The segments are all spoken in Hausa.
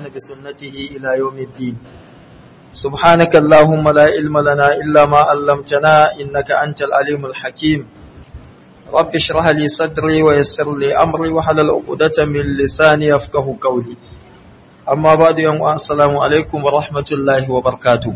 واستنى بسنته إلى يوم الدين سبحانك اللهم لا علم لنا إلا ما علمتنا إنك أنت العليم الحكيم رب اشرح لي صدري ويسر لي أمري وحلل عقدة من لساني يفقه قولي أما بعد يوم السلام عليكم ورحمة الله وبركاته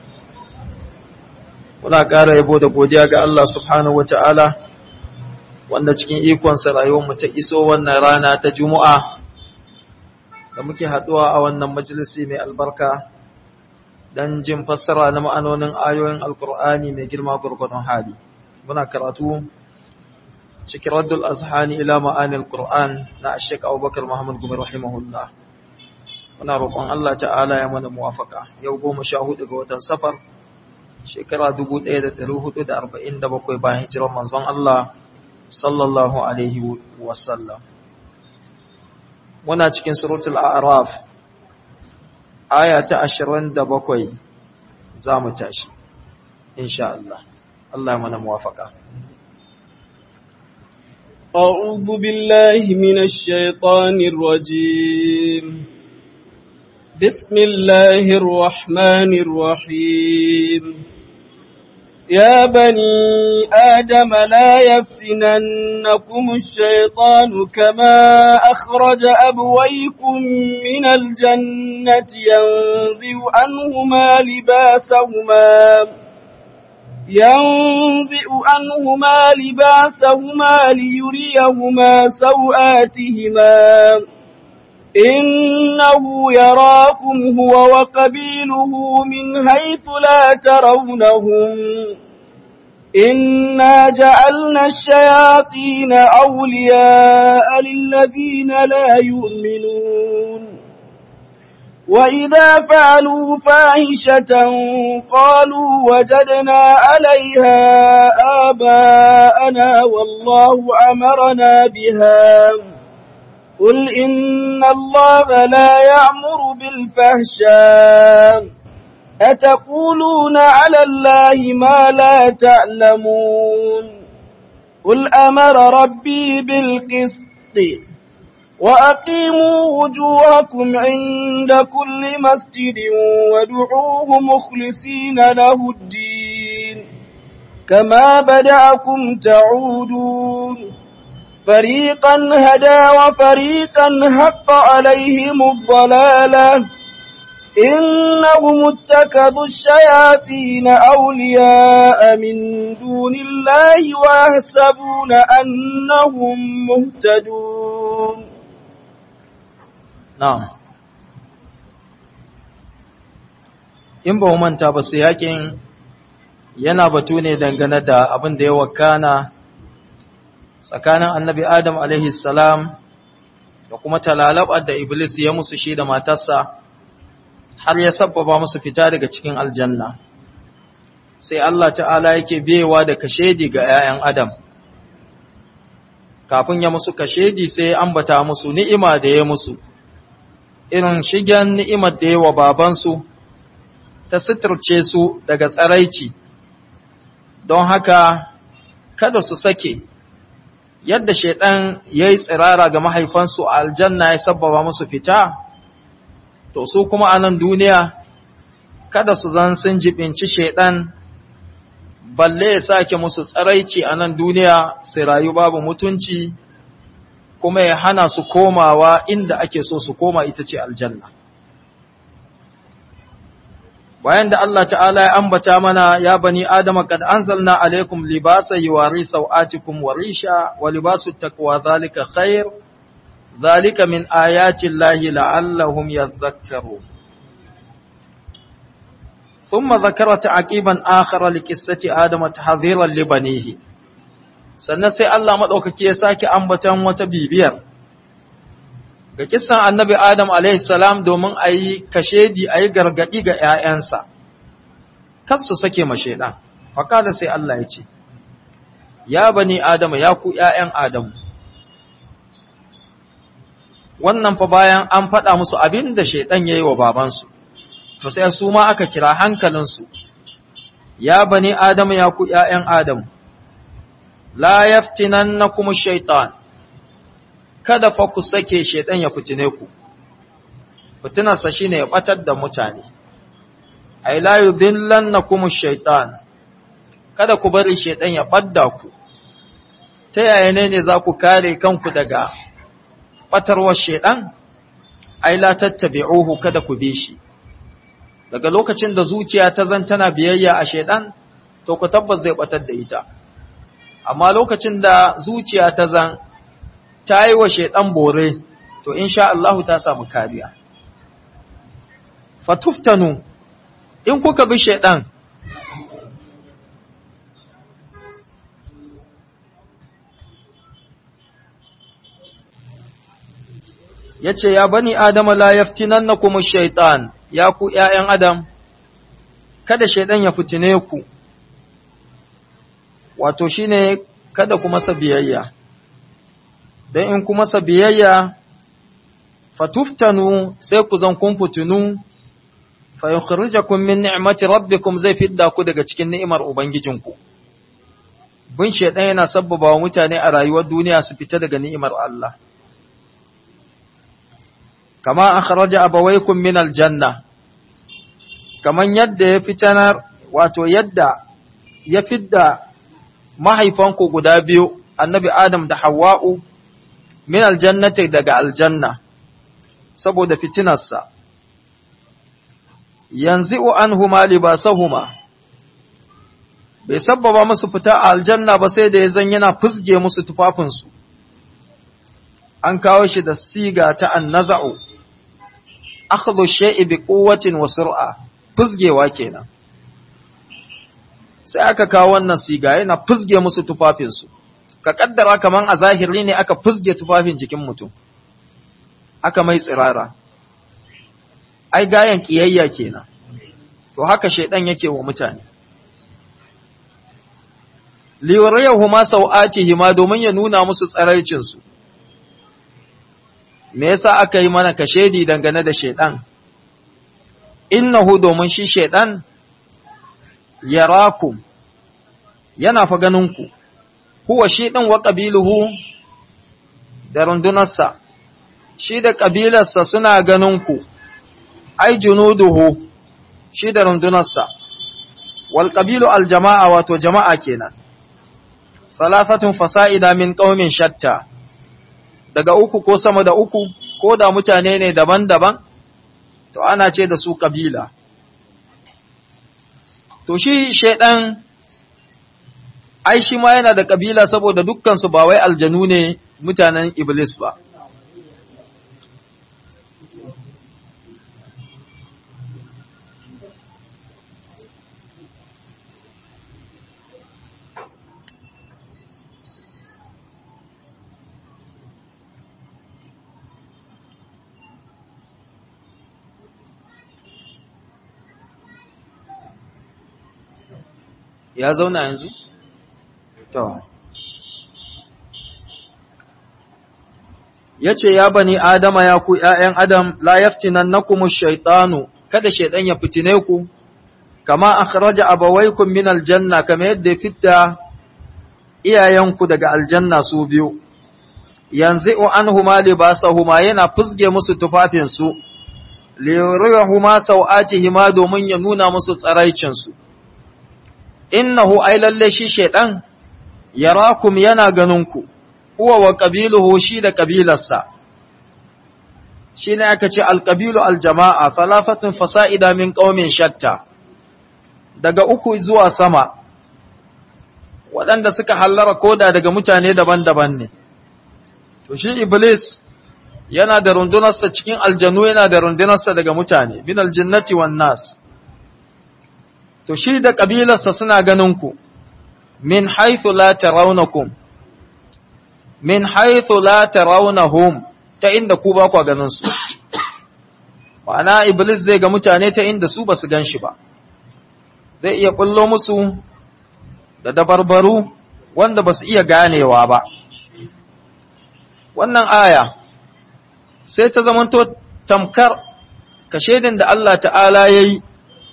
muna ƙara yabo da godiya ga Allah subhanahu wata'ala wanda cikin ikonsa rayuwarmu ta iso wannan rana ta Juma'a da muke haɗuwa a wannan majalisi mai albarka don jin fassara na ma'anonin ayoyin Alƙur'ani mai girma gurgurdon hali. Muna karatu cikin raddul azhani ila ma'anil Qur'an na Sheikh Abubakar Muhammad Gumi rahimahullah. Muna roƙon Allah ta'ala ya mana muwafaka. Yau goma sha hudu ga watan safar shekara 1447 bayan hijirar manzon Allah sallallahu alaihi wasallam muna cikin suratul a'raf aya ta 27 zamu tashi insha Allah Allah mana muwafaka أعوذ بالله من الشيطان الرجيم بسم الله الرحمن الرحيم يا بني آدم لا يفتننكم الشيطان كما أخرج أبويكم من الجنة ينزع عنهما لباسهما ينزع عنهما لباسهما ليريهما سوآتهما إنه يراكم هو وقبيله من حيث لا ترونهم إنا جعلنا الشياطين أولياء للذين لا يؤمنون وإذا فعلوا فاحشة قالوا وجدنا عليها آباءنا والله أمرنا بها قل إن الله لا يعمر بالفحشاء أتقولون على الله ما لا تعلمون قل أمر ربي بالقسط وأقيموا وجوهكم عند كل مسجد وادعوه مخلصين له الدين كما بدعكم تعودون فريقا هدى وفريقا حق عليهم الضلالة إنهم اتكذوا الشياطين أولياء من دون الله ويحسبون أنهم مهتدون نعم in ba manta ba su yakin yana batu ne dangane da abin da ya wakana tsakanin annabi Adam salam da kuma talalabar da Iblis ya musu shi da matarsa har ya sabbaba musu fita daga cikin aljanna. Sai Allah ta'ala yake biyewa da kashedi ga ‘ya'yan Adam. Kafin ya musu kashedi sai ya ambata musu ni'ima da ya musu, irin shigen ni'imar da ya wa babansu ta suturce su daga tsaraici, don haka kada su sake. yadda shaidan ya yi tsirara ga mahaifansu a aljanna ya sabbaba musu fita, to su kuma a nan duniya, kada su zan sun jibinci shaidan, balle ya sake musu tsaraici a nan duniya su rayu babu mutunci, kuma ya hana su komawa inda ake so su koma ita ce aljanna. bayan da Allah ta'ala ya ambata mana ya bani adama kad anzalna alaikum libasa yuwari sau'atikum wa risha wa libasu taqwa zalika khair zalika min ayati llahi la'allahum yadhakkarun thumma dhakara ta'qiban akhara liqissati adama tahdhiran li banihi sannan sai Allah madaukake ya saki ambatan wata bibiyar ga kisan annabi Adam salam domin a yi kashedi a yi gargaɗi ga ‘ya'yansa, kas su sake ma shaiɗan, fakada sai Allah ya ce, Ya bani Adamu ya ku ‘ya'yan Adamu, wannan fa bayan an faɗa musu abin da shaiɗan ya yi wa babansu, to sai su ma aka kira hankalinsu, Ya bani Adamu ya ku ‘ya'yan Adamu, la yaftinan na kuma shaitan, kada fa ku sake shaitan ya fitine ku fitinarsa shine ya batar da mutane ay la yudillannakum ash-shaytan kada ku bari shaytan ya badda ku ta yaya ne ne za ku kare kanku daga batarwar shaytan ay la tattabi'uhu kada ku bi shi daga lokacin da zuciya ta zan tana biyayya a shaytan to ku tabbas zai batar da ita amma lokacin da zuciya ta zan ta yi wa shaytan bore to insha Allah ta samu kariya fatuftanu in kuka bi shaidan yace ya bani adama la yaftinannakum ash-shaytan ya ku ƴaƴan adam kada shaidan ya fitine ku wato shine kada ku masa biyayya dan in ku masa biyayya fatuftanu sai ku zan kun fitinu fa yukhrijakum min ni'mati rabbikum zai fidda ku daga cikin ni'imar ubangijinku bin shedan yana sabbaba wa mutane a rayuwar duniya su fita daga ni'imar Allah kama akhraja abawaykum min aljanna kaman yadda ya fitanar wato yadda ya fidda mahaifanku guda biyu annabi adam da hawwa'u min aljannati daga aljanna saboda fitinarsa yanzu anhuma libasahuma bai sabbaba musu fita a aljanna ba sai da ya zan yana fusge musu tufafinsu an kawo shi da siga ta annaza'u akhdhu shay'i bi quwwatin wa sur'a fusgewa kenan sai aka kawo wannan siga yana fusge musu tufafinsu ka kaddara kaman a zahiri ne aka fusge tufafin jikin mutum aka mai tsirara ai gayan kiyayya kenan to haka shedan yake wa mutane liwarayahu ma sau'atihi ma domin ya nuna musu tsaraicin su me yasa aka yi mana kashedi dangane da shedan innahu domin shi shedan yarakum yana fa ganin ku huwa shi din wa qabiluhu da rundunarsa shi da ƙabilarsa suna ganin ku, ai, junuduhu shi da rundunarsa, wal ƙabilu aljama'a wato jama'a kenan, salafatun fasa'ida min ƙaumin shatta, daga uku ko sama da uku, ko da mutane ne daban-daban, to ana ce da su ƙabila. To shi shaiɗan, ai, shi ma yana da ƙabila saboda dukkansu ba wai aljanu ne mutanen Iblis ba. ya zauna yanzu? To. Ya ce, Ya bani Adama ya ku ’ya'yan Adam, la yaftinan na kuma shaitanu, kada shaiɗan ya fitine ku, kama a kharaja abawaikun min aljanna, kama yadda ya fita iyayenku daga aljanna su biyu, yanzu an huma libasahuma yana fusge musu tufafinsu, liyarihuma sau'atihima domin ya nuna musu tsaraicinsu. innahu ai lalle shi shaiɗan yarakum yana ganinku, huwa wa ƙabiluhu shi da ƙabilarsa. Shi ne aka ce alƙabilu aljama'a, salafatun fasa'ida min ƙaumin shatta, daga uku zuwa sama, waɗanda suka hallara koda daga mutane daban-daban ne. To shi Iblis yana da rundunarsa cikin aljanu yana da rundunarsa daga mutane, min aljinnati wan nas. to shi da ƙabilarsa suna ganinku, min haithu la tarawnakum min haithu la tarawnahum ta inda ku ba ku ganin su ma'ana iblis zai ga mutane ta inda su ba su gan shi ba zai iya kullo musu da dabarbaru wanda ba su iya ganewa ba wannan aya sai ta zamanto tamkar kashedin da Allah ta'ala ya yi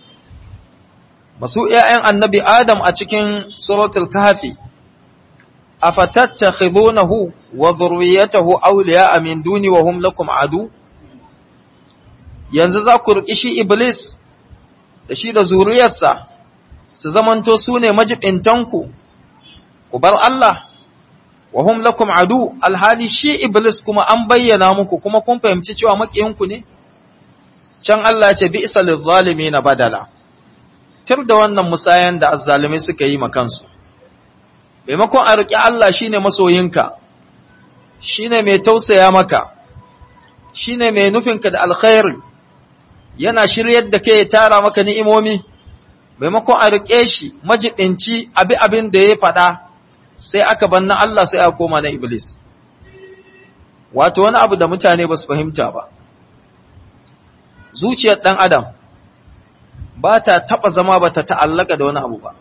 masu ‘ya'yan annabi Adam a cikin suratul kafi, a fatatta wa zurriyatahu auliya min duni wa hum lakum adu, yanzu za ku riƙi shi iblis da shi da zuriyarsa su zamanto su ne majibintanku ku bar Allah wa hum lakum adu alhali shi iblis kuma an bayyana muku kuma kun fahimci cewa makiyinku ne can Allah ya ce bi'sa na badala tir da wannan musayan da azzalimai suka yi makansu maimakon a riƙi Allah shine masoyinka shine mai tausaya maka shine mai nufinka da alkhairi yana shiryar da kai ya tara maka ni'imomi maimakon a riƙe shi majibinci abi abin da ya faɗa sai aka banna Allah sai aka koma na Iblis wato wani abu da mutane ba su fahimta ba zuciyar ɗan adam ba ta taɓa zama ba ta ta'allaka da wani abu ba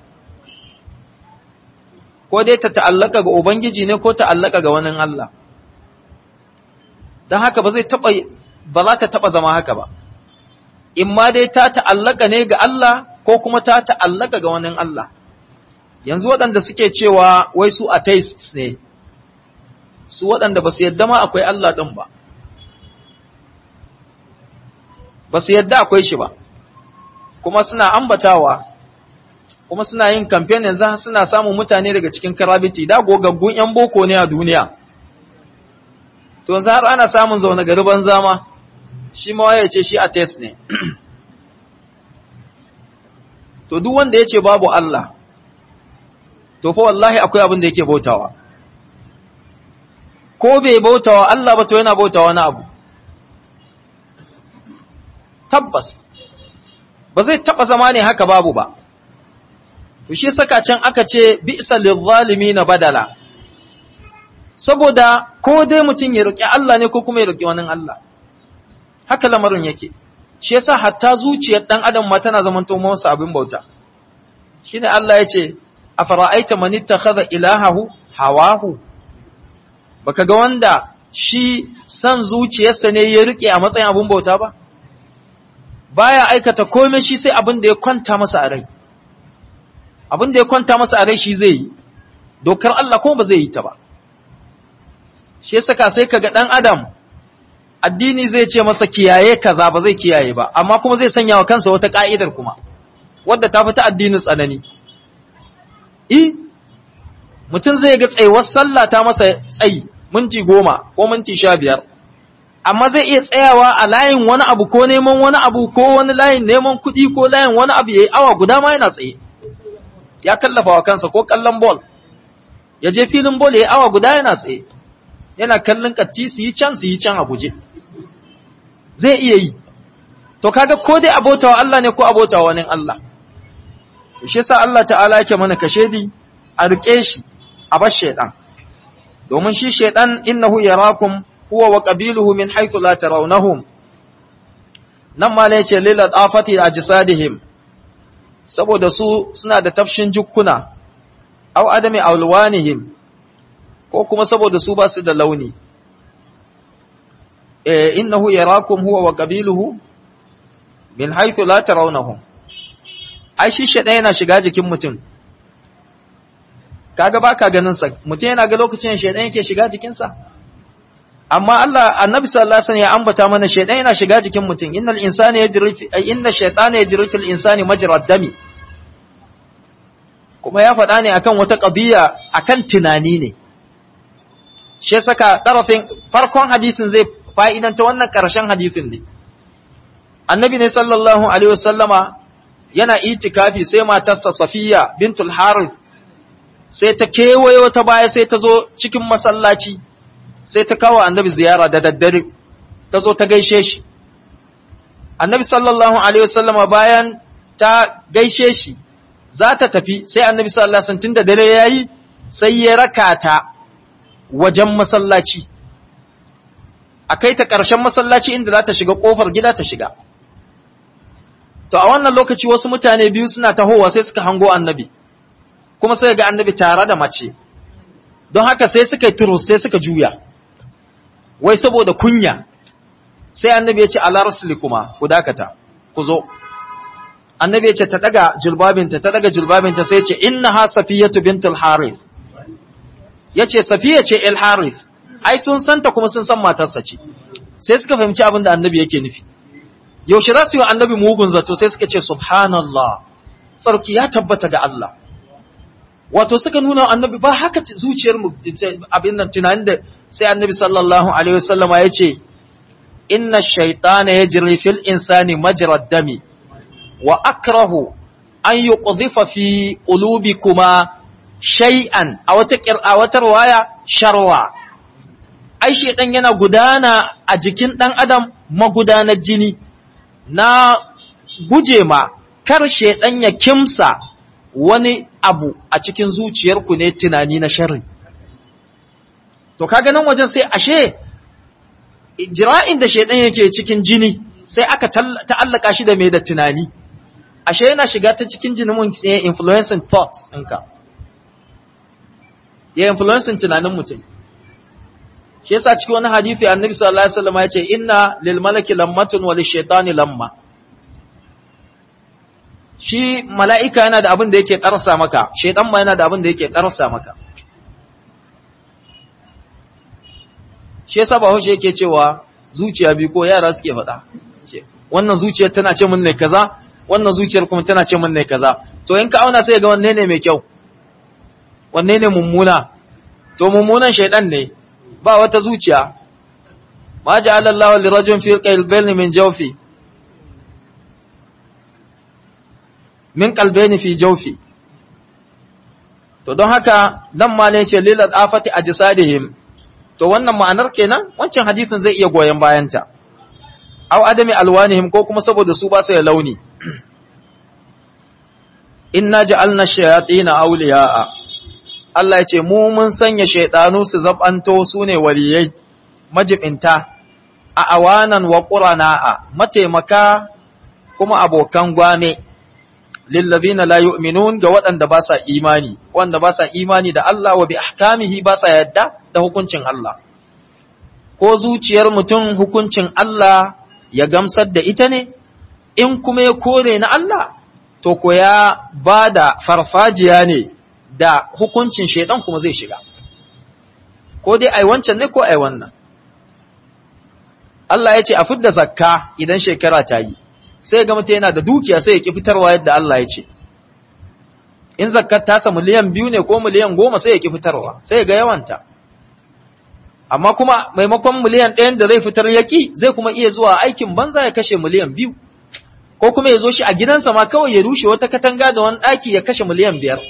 ko dai ta ta'allaka ga Ubangiji ne ko ta'allaka ga wani Allah don haka ba zai taɓa ba za ta taɓa zama haka ba in ma dai ta ta'allaka ne ga Allah ko kuma ta ta'allaka ga wani Allah yanzu waɗanda suke cewa wai su atheists ne su waɗanda ba su yadda ma akwai Allah ɗin ba ba su yadda akwai shi ba kuma suna ambatawa kuma suna yin kamfen yanzu suna samun mutane daga cikin karabiti da gogaggun 'yan boko ne a duniya to yanzu har ana samun zaune gari banza ma shi ma ya ce shi atheist ne to duk wanda ya ce babu Allah to fa wallahi akwai abin da yake bautawa ko bai bautawa Allah ba to yana bautawa wani abu tabbas ba zai taba zama ne haka babu ba to shi saka can aka ce bi'sa na badala saboda ko dai mutum ya roki Allah ne ko kuma ya roki wani Allah haka lamarin yake shi yasa hatta zuciyar dan adam ma tana zaman to masa abin bauta shine Allah ya ce afara'aita man ittakhadha ilahahu hawahu baka ga wanda shi san zuciyarsa ne ya rike a matsayin abin bauta ba baya aikata komai shi sai abin da ya kwanta masa a rai abin da ya kwanta masa a rai shi zai yi dokar Allah kuma ba zai yi ta ba shi yasa ka sai kaga dan adam addini zai ce masa kiyaye kaza ba zai kiyaye ba amma kuma zai sanya wa kansa wata ka'idar kuma wadda ta fita addinin tsanani i mutum zai ga tsayuwar sallah ta masa tsayi minti goma ko minti sha biyar amma zai iya tsayawa a layin wani abu ko neman wani abu ko wani layin neman kuɗi ko layin wani abu ya yi awa guda ma yana tsaye ya kallafa wa kansa ko kallon bol ya je filin bol ya yi awa guda yana tsaye yana kallon katti su yi can su yi can a guje zai iya yi to kaga ko dai abotawa Allah ne ko abotawa wani Allah to shi yasa Allah ta'ala yake mana kashedi a rike shi a bar shaydan domin shi shaydan innahu yarakum huwa wa qabiluhu min haythu la tarawnahum nan ma ne ce lil afati ajsadihim saboda su suna da tafshin jukkuna aw adami awlwanihim ko kuma saboda su ba su da launi eh innahu yarakum huwa wa qabiluhu min haythu la tarawnahum ai shi sheda yana shiga jikin mutum kaga baka ganin sa mutum yana ga lokacin shedan yake shiga jikin sa amma Allah annabi sallallahu alaihi wasallam ya ambata mana shedan yana shiga jikin mutum innal insana yajri inna shaytana yajri fil insani majra dami kuma ya faɗa ne akan wata qadiya akan tunani ne shi saka tarafin farkon hadisin zai fa'idanta wannan ƙarshen hadisin ne annabi ne sallallahu alaihi wasallama yana itikafi sai matarsa safiya bintul harith sai ta kewaye wata baya sai ta zo cikin masallaci sai ta kawo annabi ziyara da daddare ta zo ta gaishe shi annabi sallallahu alaihi wasallama bayan ta gaishe shi za ta tafi sai annabi sallallahu alaihi wasallam tunda dare yayi sai ya raka ta wajen masallaci a kai ta ƙarshen masallaci inda za ta shiga ƙofar gida ta shiga to a wannan lokaci wasu mutane biyu suna tahowa sai suka hango annabi kuma sai ga annabi tare da mace don haka sai suka yi turus sai suka juya wai saboda kunya sai annabi ya ce ala rasuli kuma ku dakata ku zo annabi ya ce ta daga julbabinta ta daga julbabinta sai ce innaha safiyatu bintul harith yace safiya ce el harith ai sun santa kuma sun san matarsa ce sai suka fahimci abin da annabi yake nufi yaushe za su yi annabi mugun zato sai suka ce subhanallah sarki ya tabbata ga Allah wato suka nuna annabi ba haka zuciyar mu abin nan tunanin da sai annabi sallallahu alaihi wasallama ya ce inna shaytana yajri fil insani majra dami wa akrahu an yuqdhifa fi qulubikuma shay'an a wata a wata riwaya sharwa ai shedan yana gudana a jikin dan adam magudanar jini na guje ma kar shedan ya kimsa wani abu a cikin zuciyarku ne tunani na sharri to kaga nan wajen sai ashe jira'in da shedan yake cikin jini sai aka ta'allaka shi da mai da tunani ashe yana shiga ta cikin jinin mun sai influencing thoughts ɗinka ya influencing tunanin mutum shi yasa cikin wani hadisi annabi sallallahu alaihi wasallam ya ce inna lil malaki lammatun wa lishaitani lamma shi mala'ika yana da abin da yake ƙarsa maka shaitan ma yana da abin da yake ƙarsa maka shi yasa ba hushe yake cewa zuciya biyu ko yara suke faɗa wannan zuciyar tana ce mun ne kaza wannan zuciyar kuma tana ce mun ne kaza to in ka auna sai ga wanne ne mai kyau wanne ne mummuna to mummunan shaitan ne ba wata zuciya ma ja'ala Allahu lirajulin fi qalbayni min jawfi min qalbayni fi jawfi to don haka nan ma ne ce lil afati ajsadihim to wannan ma'anar kenan wancan hadisin zai iya goyen bayanta aw adami alwanihim ko kuma saboda su ba su da launi inna ja'alna shayatin awliya'a Allah ya ce mu mun sanya shaydanu su zabanto su ne waliyai majibinta a awanan wa qurana'a mataimaka kuma abokan gwame lillazina la yu'minun ga waɗanda ba sa imani wanda ba sa imani da Allah wa bi ahkamihi ba sa yadda da hukuncin Allah ko zuciyar mutum hukuncin Allah ya gamsar da ita ne in kuma ya kore na Allah to ko ya ba da farfajiya ne da hukuncin shaidan kuma zai shiga ko dai ai wancan ne ko ai wannan Allah ya ce a fidda zakka idan shekara ta yi sai ga mutum yana da dukiya sai ya ki fitarwa yadda Allah ya ce in zakkar tasa miliyan biyu ne ko miliyan goma sai ya ki fitarwa sai ga yawanta amma kuma maimakon miliyan ɗayan da zai fitar yaki zai kuma iya zuwa aikin banza ya kashe miliyan biyu ko kuma ya zo shi a gidansa ma kawai ya rushe wata katanga da wani ɗaki ya kashe miliyan biyar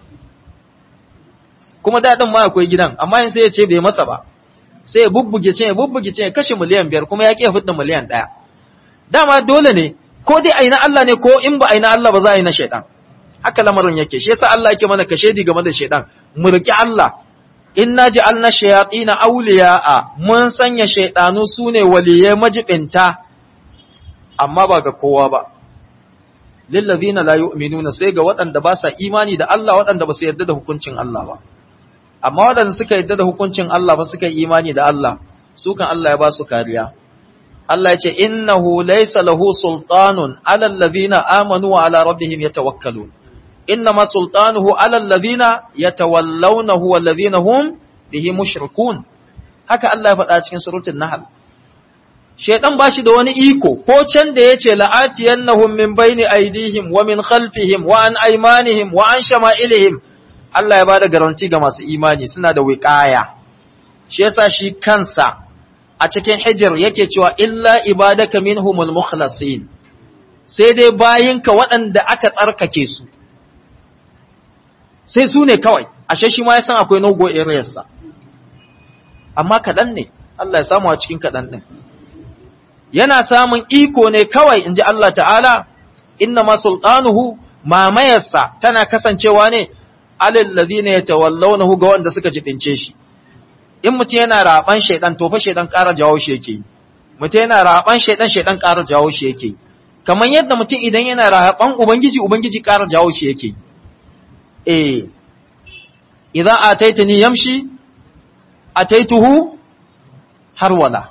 kuma daɗin ma akwai gidan amma yin sai ya ce bai masa ba sai ya bubbuge ce ya bubbuge ce ya kashe miliyan biyar kuma ya ƙi ya fitar miliyan ɗaya dama dole ne ko dai aina Allah ne ko in ba aina Allah ba za a yi na shaidan haka lamarin yake shi yasa Allah yake mana kashedi game da shaidan mu riki Allah inna ja'alna shayatin awliya'a mun sanya shaydanu sune waliyai majibinta amma ba ga kowa ba lil ladina la yu'minuna sai ga waɗanda ba sa imani da Allah waɗanda ba su yarda da hukuncin Allah ba amma waɗanda suka yarda da hukuncin Allah ba suka yi imani da Allah su kan Allah ya ba su kariya Allah ya ce innahu laysa lahu sultanun ala alladhina amanu wa ala rabbihim yatawakkalun إنما سلطانه على الذين يتولونه والذين هم به مشركون haka Allah ya faɗa cikin suratul Nahl Shaiɗan ba shi da wani iko ko can da yace la'atiyannahum min baini aydihim wa min khalfihim wa an aymanihim wa an shama'ilihim Allah ya bada garanti ga masu imani suna da wiqaya shi yasa shi kansa a cikin hijr yake cewa illa ibadaka minhumul mukhlasin sai dai bayinka waɗanda aka tsarkake su sai su ne kawai ashe shi ma ya san akwai nogo areas amma kaɗan ne Allah ya samu a cikin kaɗan ɗin yana samun iko ne kawai in ji Allah ta'ala inna ma sultanuhu mamayarsa tana kasancewa ne alal ladina yatawallawnahu ga wanda suka jibince shi in mutum yana raban shaidan to fa shaidan ƙara jawo shi yake mutum yana raban shaidan shaidan ƙara jawo shi yake kamar yadda mutum idan yana raban ubangiji ubangiji ƙara jawo shi yake eh idza ataitani yamshi ataituhu harwala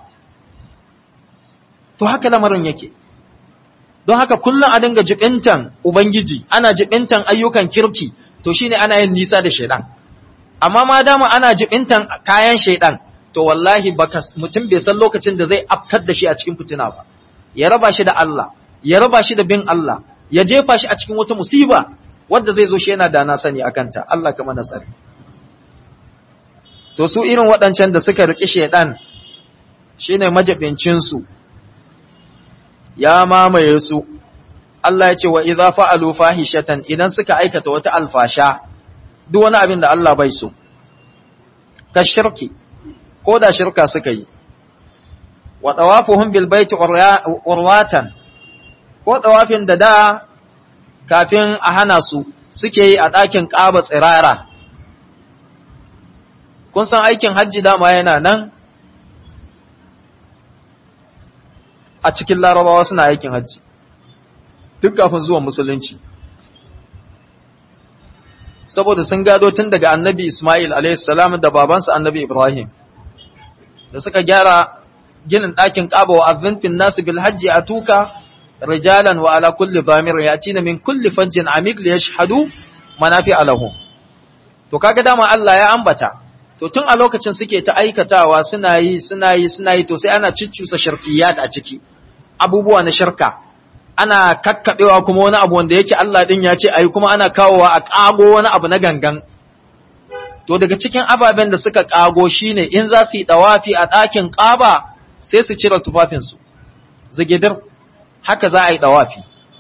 to haka lamarin yake don haka kullum a dinga jibintan ubangiji ana jibintan ayyukan kirki to shine ana yin nisa da shaidan amma ma dama ana jibintan kayan shaidan to wallahi baka mutum bai san lokacin da zai afkar da shi a cikin fitina ba ya raba shi da Allah ya raba shi da bin Allah ya jefa shi a cikin wata musiba wadda zai zo shi yana da na sani akanta Allah kama na tsari to su irin waɗancan da suka riƙi shaiɗan shine majabincinsu ya mamaye su Allah ya ce wa idza fa'alu fahishatan idan suka aikata wata alfasha duk wani abin da Allah bai so ka shirki ko da shirka suka yi wa tawafuhum bil baiti urwatan ko tawafin da da kafin a hana su suke yi a ɗakin ƙaba tsirara kun san aikin hajji dama yana nan a cikin larabawa suna aikin hajji duk kafin zuwan musulunci saboda sun gado tun daga annabi Ismail salam da babansa annabi Ibrahim da suka gyara ginin ɗakin ƙaba wa azinfin nasu bil hajji a tuka rijalan wa ala kulli zamir ya tina min kulli fajjin amik li yashhadu manafi alahu to kaga dama Allah ya ambata to tun a lokacin suke ta aikatawa suna yi suna yi suna yi to sai ana ciccusa shirkiyat a ciki abubuwa na shirka ana kakkaɓewa kuma wani abu wanda yake Allah ɗin ya ce ayi kuma ana kawowa a ƙago wani abu na gangan. To daga cikin ababen da suka ƙago shine in za su yi ɗawafi a ɗakin ƙaba sai su cire tufafinsu, zigidir, haka za a yi ɗawafi.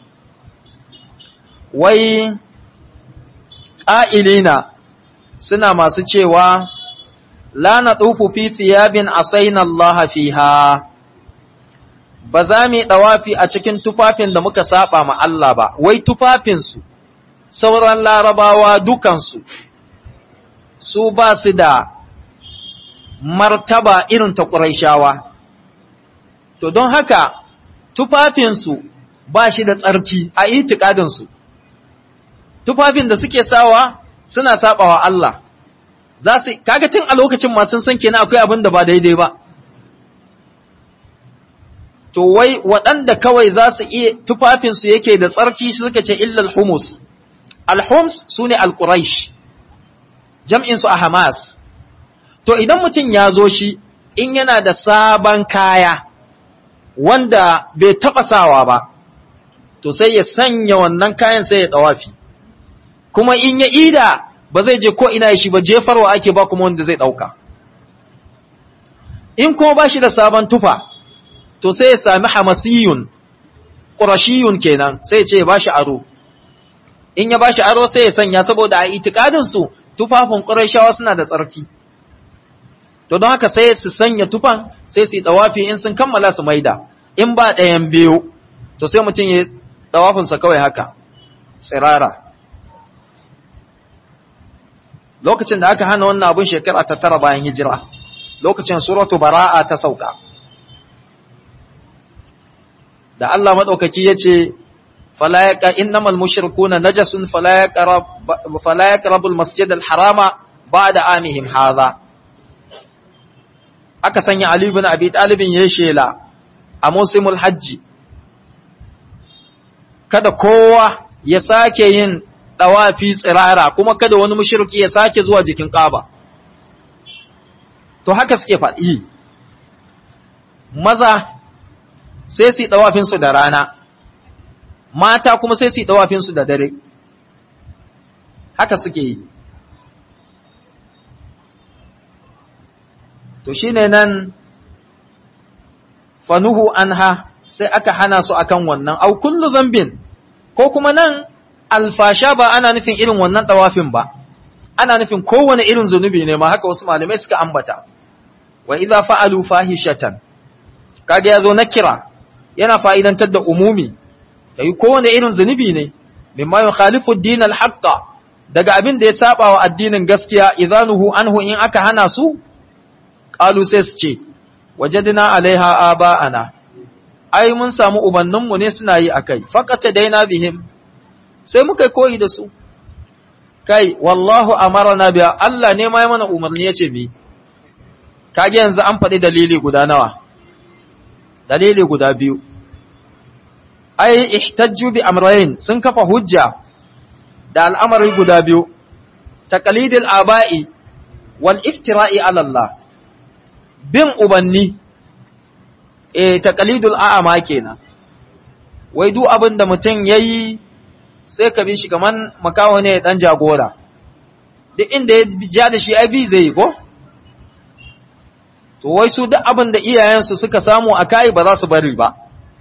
Wai ƙa'ilina suna masu cewa, La na ɗufu fi thiyabin asaina Allah fiha. ba za mu yi ɗawafi a cikin tufafin da muka saba ma Allah ba, wai tufafinsu, sauran larabawa dukansu, su ba su da martaba irin ta ƙuraishawa. To don haka, tufafinsu ba shi da tsarki a itikadinsu, tufafin da suke sawa suna saba wa Allah, za su, kaga tun a lokacin masu san kenan akwai abin da ba daidai ba. to wai waɗanda kawai za su iya tufafinsu yake da tsarki suka ce illal humus alhums su ne alƙuraish jam'insu a hamas to idan mutum ya zo shi in yana da sabon kaya wanda bai taɓa sawa ba to sai ya sanya wannan kayan sai ya ɗawafi kuma in ya ida ba zai je ko ina shi ba jefarwa ake ba kuma wanda zai ɗauka in kuma ba shi da sabon tufa to sai ya sami hamasiyun ƙurashiyun kenan sai ce ya ba shi aro in ya ba shi aro sai ya sanya saboda a itikadinsu tufafin ƙurashawa suna da tsarki to don haka sai su sanya tufan sai su yi ɗawafi in sun kammala su maida in ba ɗayan biyu to sai mutum ya ɗawafinsa kawai haka tsirara lokacin da aka hana wannan abin shekara ta tara bayan hijira lokacin suratu bara'a ta sauka da Allah maɗaukaki ya ce, Falayaka innamal mushrikuna najasun falayaka rabul masjid al-harama ba da amihim haza. Aka sanya Ali bin Abi Talibin ya shela a musimul hajji, kada kowa ya sake yin ɗawafi tsirara kuma kada wani mushriki ya sake zuwa jikin ƙaba. To haka suke faɗi, maza sai su yi ɗawafinsu da rana, mata kuma sai su yi ɗawafinsu da dare, haka suke yi. To shi ne nan fanuhu anha sai aka hana su akan wannan, au kullu zambin, ko kuma nan alfasha ba ana nufin irin wannan ɗawafin ba, ana nufin kowane irin zunubi ne ma haka wasu malamai suka ambata, wa idza fa'alu fahishatan, kaga ya zo na kira, yana fa'idantar da umumi, ta yi kowane irin zunubi ne, mimma yin khalifu dinar haƙƙa daga abin da ya saba wa addinin gaskiya, izanuhu anhu in aka hana su, ƙalu sai su ce, wajadina alaiha aba'ana, ai mun samu ubanninmu ne suna yi a kai, faƙata daina bihim, sai muka koyi da su. Kai, wallahu amarana biya, Allah ne ma ya mana umarni ya ce mi, kage yanzu an faɗi dalili guda nawa. dalili guda biyu ai ihtajju bi amrayn sun kafa hujja da al'amari guda biyu taqlidil aba'i wal iftira'i ala Allah bin ubanni eh taqlidul a'ama kenan wai duk abin da mutum yayi sai ka bi shi kaman makawo ne dan jagora duk inda ya ja da shi ai bi zai ko to wai su duk abin da iyayensu suka samu a kai ba za su bari ba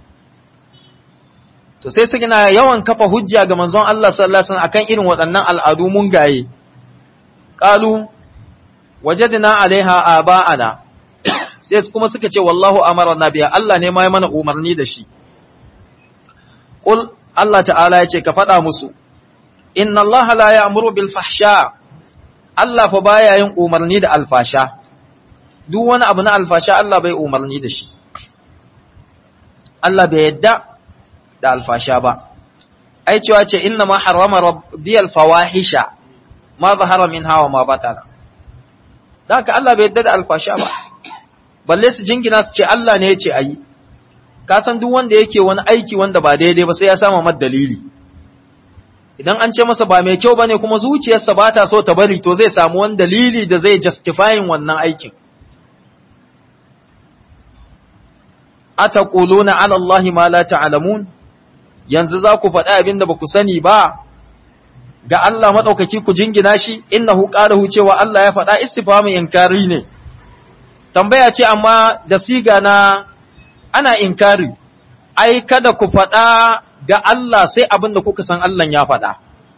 to sai su gina yawan kafa hujja ga manzon Allah sallallahu alaihi wasallam akan irin waɗannan al'adu mun gaye qalu wajadna alaiha aba'ana sai kuma suka ce wallahu amarna biya Allah ne ma ya mana umarni da shi qul Allah ta'ala ya ce ka faɗa musu inna Allah la ya'muru bil fahsha Allah fa baya yin umarni da alfasha duk wani abu na alfasha Allah bai umarni da shi Allah bai yadda da alfasha ba ai cewa ce inna ma harrama rabbiyal fawahisha ma zahara min hawa ma batana dan haka Allah bai yadda da alfasha ba balle su jingina su ce Allah ne ya ce ayi ka san duk wanda yake wani aiki wanda ba daidai ba sai ya samu mad dalili idan an ce masa ba mai kyau bane kuma zuciyarsa ba ta so ta bari to zai samu wani dalili da zai justifying wannan aikin ataquluna ala allahi ma la ta'lamun yanzu za ku faɗi abin da ba ku sani ba ga Allah maɗaukaki ku jingina shi innahu qalahu cewa Allah ya faɗa istifhamu inkari ne tambaya ce amma da siga na ana inkari ai kada ku faɗa ga Allah sai abin da kuka san Allah ya faɗa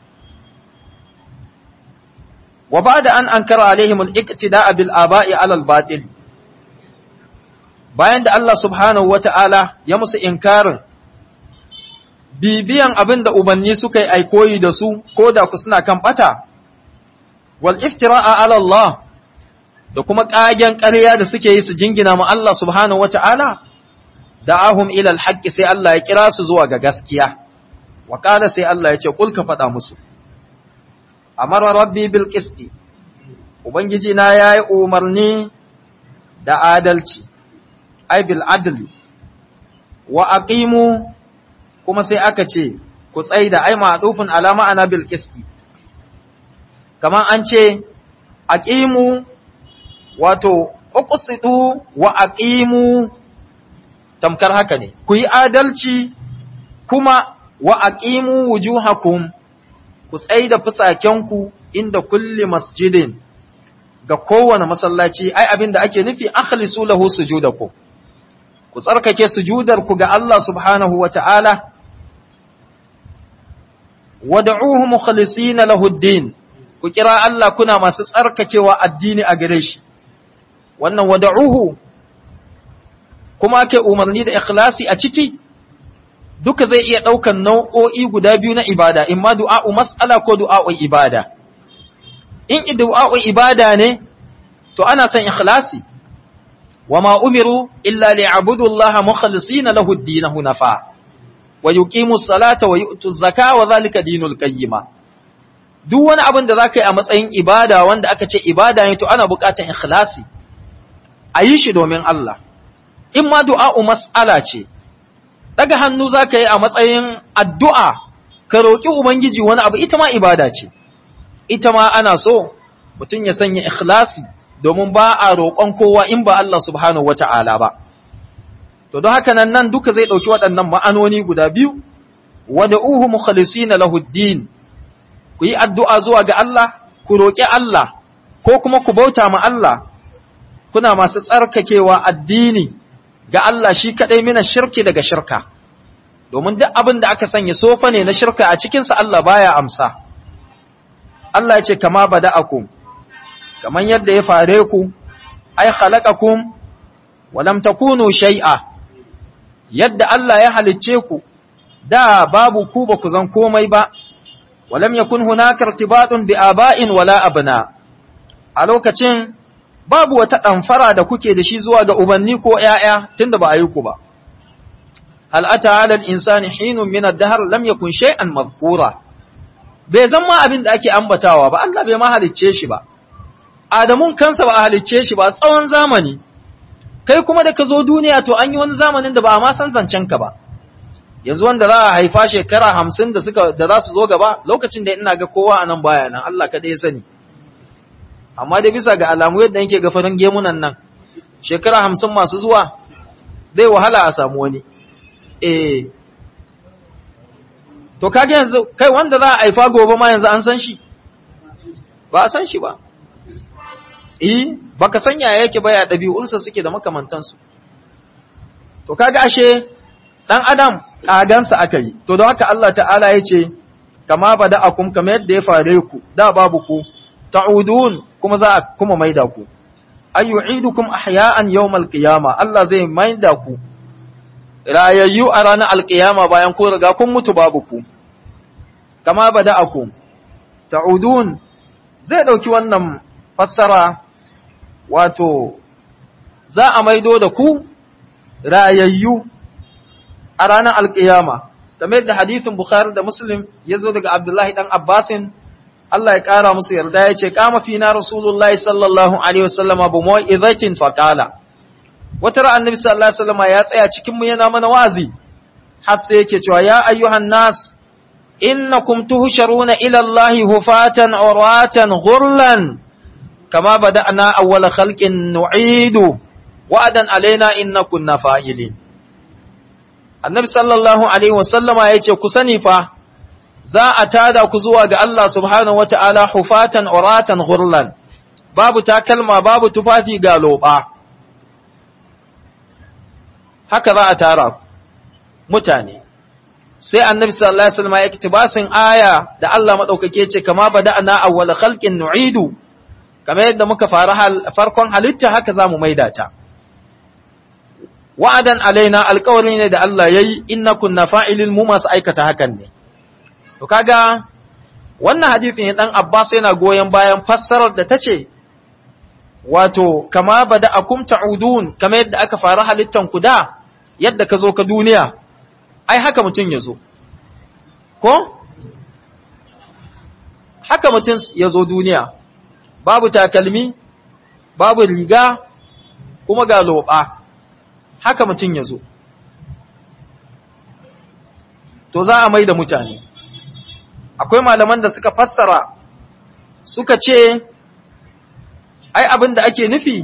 wa ba'da an ankara alaihim al-iqtida'a bil aba'i 'ala al-batil bayan da Allah subhanahu wata'ala ya musu inkarin bibiyan abin da ubanni suka yi aikoyi da su ko da ku suna kan bata wal iftira'a 'ala Allah da kuma ƙagen ƙarya da suke yi su jingina ma Allah subhanahu wata'ala da'ahum ila al sai Allah ya kira su zuwa ga gaskiya wa qala sai Allah ya ce kul ka faɗa musu amara rabbi bil qisti ubangiji na yayi umarni da adalci ai bil adli wa aqimu kuma sai aka ce ku tsaida ai ma'dufun ala ma'ana bil qisti kaman an ce aqimu wato uqsidu wa aqimu tamkar haka ne ku yi adalci kuma wa aqimu wujuhakum ku tsaida fusakenku inda kulli masjidin ga kowane masallaci ai abinda ake nufi akhlisu lahu sujudakum ku tsarkake sujudar ku ga Allah subhanahu wata'ala wad'uhu mukhlisina lahu ad-din ku kira Allah kuna masu tsarkakewa addini a gare shi wannan wad'uhu kuma ake umarni da ikhlasi a ciki duka zai iya ɗaukan nau'o'i guda biyu na ibada, in ma du'a'u mas'ala ko du'a'u ibada. In du'a'u ibada ne, to ana son ikhlasi, wa ma umiru illa li'abudu Allah mukhlisina lahu ad-din hunafa wa yuqimu salata wa yu'tu zaka wa zalika dinul qayyima duk wani abin da zaka yi a matsayin ibada wanda aka ce ibada ne to ana buƙatar ikhlasi a yi shi domin Allah in ma du'a'u mas'ala ce daga hannu za ka yi a matsayin addu'a ka roƙi Ubangiji wani abu ita ma ibada ce, ita ma ana so mutum ya sanya ikhlasi domin ba a roƙon kowa in ba Allah subhanahu wa ta'ala ba. To, don haka nan nan duka zai ɗauki waɗannan ma'anoni guda biyu, wada uhu mukhalisi na lahuddin, ku yi addu'a zuwa ga Allah, ku roƙi Allah, ko kuma ku bauta ma Allah, kuna masu tsarkakewa addini. ga Allah shi kaɗai mina shirki daga shirka, domin duk abin da aka sanya sofa ne na shirka a cikinsa Allah baya amsa. Allah ya ce, kama bada akum, kamar yadda ya fare ku, ai halakakum, walam takunu shai'a, yadda Allah ya halicce ku, da babu ku ba ku zan komai ba, walam yakun hunakar tibatun bi aba'in wala abna. A lokacin babu wata ɗamfara da kuke da shi zuwa ga ubanni ko ‘ya'ya tun da ba a yi ku ba. Hal'ata halal insani hinun minar dahar lam yakun shay'an mazkura. Bai zama abin da ake ambatawa ba, Allah bai ma halicce shi ba. Adamun kansa ba a halicce shi ba tsawon zamani. Kai kuma da ka zo duniya to an yi wani zamanin da ba a ma san zancen ka ba. Yanzu wanda za a haifa shekara hamsin da suka da za su zo gaba lokacin da ina ga kowa a nan baya nan Allah kaɗai ya sani. amma dai bisa ga alamu yadda yake ga farin gemunan nan shekara hamsin masu zuwa zai wahala a samu wani eh to kage yanzu kai wanda za a haifa gobe ma yanzu an san shi ba a san shi ba eh baka san yaya yake ba ya dabi'unsa suke da makamantansu to kaga ashe dan adam kagansa aka yi to don haka Allah ta'ala ya ce kama bada akum kamar yadda ya fare ku da babu ku ta'udun kuma za a kuma maida ku ayyu'idukum ahya'an yawmal qiyama Allah zai maida ku rayayyu a ranar alqiyama bayan ku riga kun mutu babu ku kama bada akum ta'udun zai dauki wannan fassara wato za a maido da ku rayayyu a ranar alƙiyama game da hadithin Bukhari da Muslim ya zo daga Abdullahi ɗan Abbasin Allah ya ƙara musu yarda ya ce kama fi na Rasulullahi sallallahu Alaihi wasallama bu mawa izakin faƙala wata ra'an Nabi sallallahu Alaihi wasallama ya tsaya cikinmu yana mana wazi har sai yake cewa ya ayyuhan nas innakum tuhsharuna ila Allahi hufatan uratan ghurlan kama bada'na awwala khalqin nu'idu wa'adan alaina inna kunna fa'ilin annabi sallallahu alaihi wasallama ya ce ku sani fa za a tada ku zuwa ga Allah subhanahu wata'ala hufatan uratan ghurlan babu takalma babu tufafi ga loba haka za a tara mutane sai annabi sallallahu alaihi wasallama ya kitibasin aya da Allah madaukake ce kama bada'na awwal khalqin nu'idu kamar yadda muka fara farkon halitta haka zamu maida ta wa'adan alaina alƙawari ne da Allah ya yi inna kunna fa'ilin mu masu aikata hakan ne. To kaga wannan hadithin ya ɗan Abbas yana goyon bayan fassarar da ta ce, wato, kama ba da akum ta'udun, kama yadda aka fara halittan ku da yadda ka zo ka duniya, ai haka mutum ya zo. Ko? Haka mutum ya zo duniya, babu takalmi, babu riga, kuma ga loɓa. haka mutum ya zo. To za a mai da mutane. Akwai malaman da suka fassara suka ce, ai abin da ake nufi,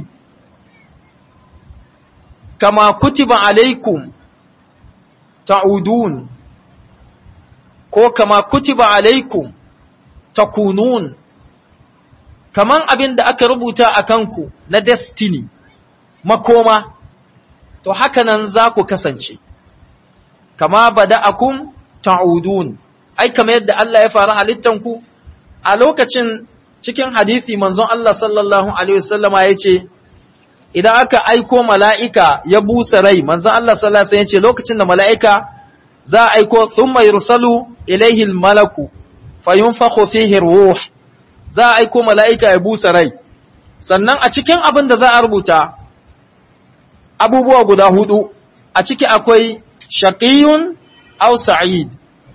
kama kutiba alaikum ta'udun, ko kama kutiba alaikum takunun, kaman abin da aka rubuta a kanku na destiny, makoma. to haka nan za ku kasance, kama bada'akum ta'udun, ai, kama yadda Allah ya fara halittanku, a lokacin cikin hadithi manzon Allah sallallahu Alaihi wasallama ya ce, Idan aka aiko mala'ika ya busa rai, manzon Allah sallallahu Alaihi ya ce, lokacin da mala'ika za a aiko sun mai rusalu ilaihil malaku, fayun fihi ruh, za a aiko mala'ika ya busa rai, sannan a cikin abin da za a rubuta, abubuwa guda hudu a ciki akwai shaqiyun aw sa'id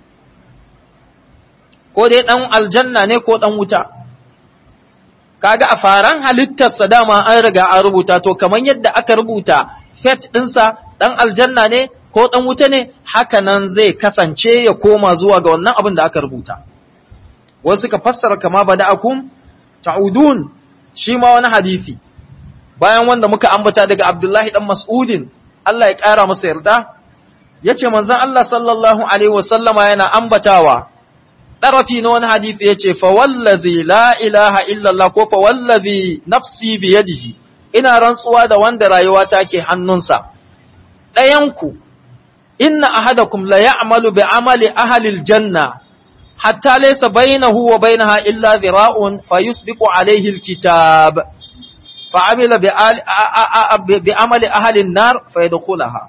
ko dai dan aljanna ne ko dan wuta kaga a faran halittarsa dama an riga an rubuta to kaman yadda aka rubuta fet ɗinsa dan aljanna ne ko dan wuta ne haka nan zai kasance ya koma zuwa ga wannan abin da aka rubuta wasu ka fassara kama bada'akum ta'udun shi ma wani hadisi bayan wanda muka ambata daga Abdullahi dan Mas'udin Allah ya ƙara masa yarda yace manzon Allah sallallahu alaihi wasallama yana ambatawa ɗarafi na wani hadisi yace fa wallazi la ilaha illa Allah ko fa wallazi nafsi bi yadihi ina rantsuwa da wanda rayuwa take hannunsa ɗayanku inna ahadakum la ya'malu bi amali ahli aljanna hatta laysa bainahu wa bainaha illa dhira'un fayusbiqu alayhi alkitab فعمل بعمل أهل النار فيدخلها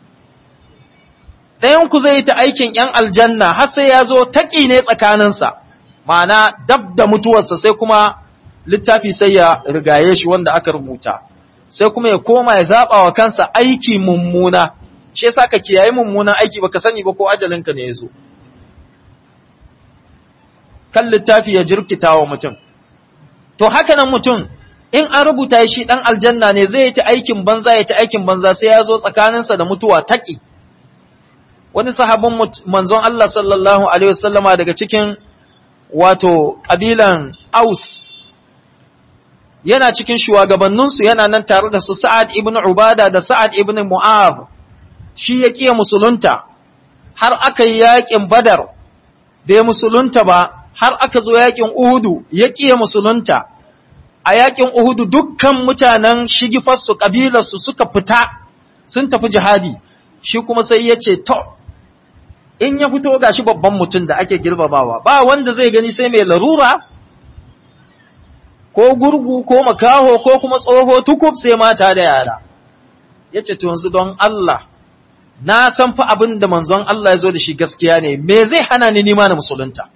ɗayanku zai ta aikin ‘yan aljanna har sai ya zo taƙi ne tsakaninsa, ma'ana dab da mutuwarsa sai kuma littafi sai ya rigaye shi wanda aka rubuta, sai kuma ya koma ya zaɓa wa kansa aiki mummuna, shi yasa ka kiyaye mummunan aiki baka sani ba ko ajalinka ne ya zo. Kan littafi ya jirkita wa mutum. To haka nan mutum in an rubuta shi ɗan aljanna ne zai ta aikin banza ya ta aikin banza sai ya zo tsakaninsa da mutuwa taƙi. Wani sahabin manzon Allah sallallahu Alaihi wasallama daga cikin wato ƙabilan Aus yana cikin shugabanninsu yana nan tare da su Sa'ad ibn Ubada da Sa'ad ibn Mu'az shi ya ƙiya musulunta har aka yi yaƙin badar bai musulunta ba har aka zo yaƙin uhudu ya ƙiya musulunta a yaƙin uhudu dukkan mutanen shigifarsu ƙabilarsu suka fita sun tafi jihadi shi kuma sai ya ce to in ya fito gashi babban mutum da ake girmamawa ba wanda zai gani sai mai larura ko gurgu ko makaho ko kuma tsoho tukub sai mata da yara ya ce to yanzu don Allah na san fa abin da manzon Allah ya zo da shi gaskiya ne me zai hana ni nima na musulunta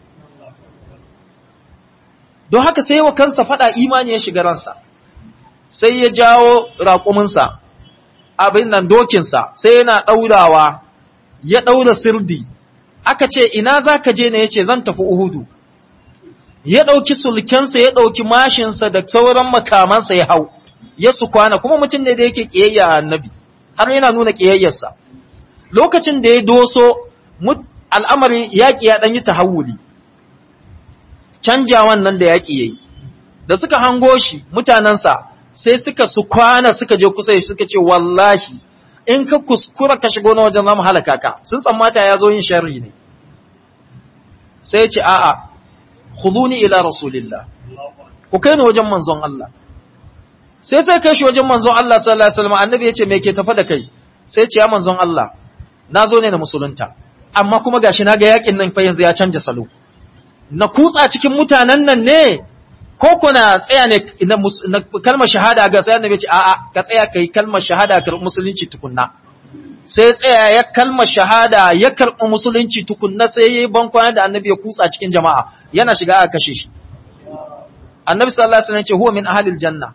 don haka sai wa kansa fada imani ya shiga ransa sai ya jawo raƙuminsa abin nan dokinsa sai yana ɗaurawa ya ɗaura sirdi aka ce ina za ka je ne ya ce zan tafi uhudu ya ɗauki sulkensa ya ɗauki mashinsa da sauran makamansa ya hau ya su kwana kuma mutum ne da yake ƙiyayya a annabi har yana nuna ƙiyayyarsa lokacin da ya doso al'amari yaƙi ya ɗan yi tahawuli canjawan nan da yaƙi ya yi da suka hango shi mutanensa sai suka su kwana suka je kusa suka ce wallahi in ka kuskura ka shigo na wajen zamu halaka ka sun tsammata ya zo yin sharri ne sai ce a'a khuduni ila rasulillah ku kai ni wajen manzon Allah sai sai kai shi wajen manzon Allah sallallahu alaihi wasallam annabi ya ce me ke tafa da kai sai ce ya manzon Allah na zo ne na musulunta amma kuma gashi na ga yakin nan fa yanzu ya canja salo na kutsa cikin mutanen nan ne ko kuna tsaya ne na kalmar shahada ga sai annabi ce a'a ka tsaya kai kalmar shahada ka musulunci tukunna sai tsaya ya kalmar shahada ya karɓi musulunci tukunna sai yayi bankwana da annabi ya kutsa cikin jama'a yana shiga a kashe shi annabi sallallahu alaihi wasallam ce huwa min ahlil janna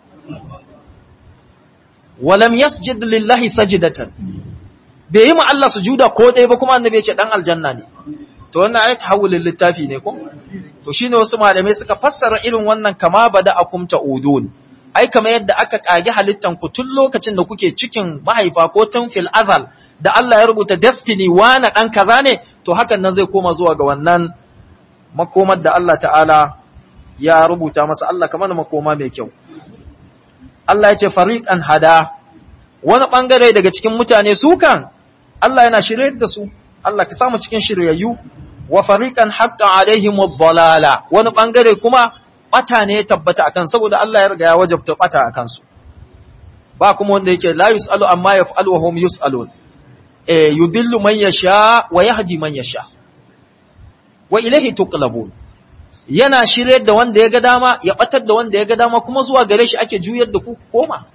walam yasjud lillahi sajdatan bai yi ma Allah sujuda ko dai ba kuma annabi ya ce dan aljanna ne to wannan ayat tahawulin littafi ne ko to shine wasu malamai suka fassara irin wannan kama bada akum ta'udun ai kamar yadda aka kage halittan ku tun lokacin da kuke cikin mahaifa ko tun fil azal da Allah ya rubuta destiny wani dan kaza ne to hakan nan zai koma zuwa ga wannan makomar da Allah ta'ala ya rubuta masa Allah kamar makoma mai kyau Allah ya ce fariqan hada wani bangare daga cikin mutane su kan Allah yana shirye da su Allah ka samu cikin shiryayyu wa fariqan haqqan alaihim ad-dalala wani bangare kuma bata ne ya tabbata akan saboda Allah ya riga ya wajabta bata akan su ba kuma wanda yake la yusalu amma yaf'alu wa hum yusalun eh yudillu man yasha wa yahdi man yasha wa ilayhi tuqlabun yana shiryar da wanda ya ga dama ya batar da wanda ya ga dama kuma zuwa gare shi ake juyar da ku koma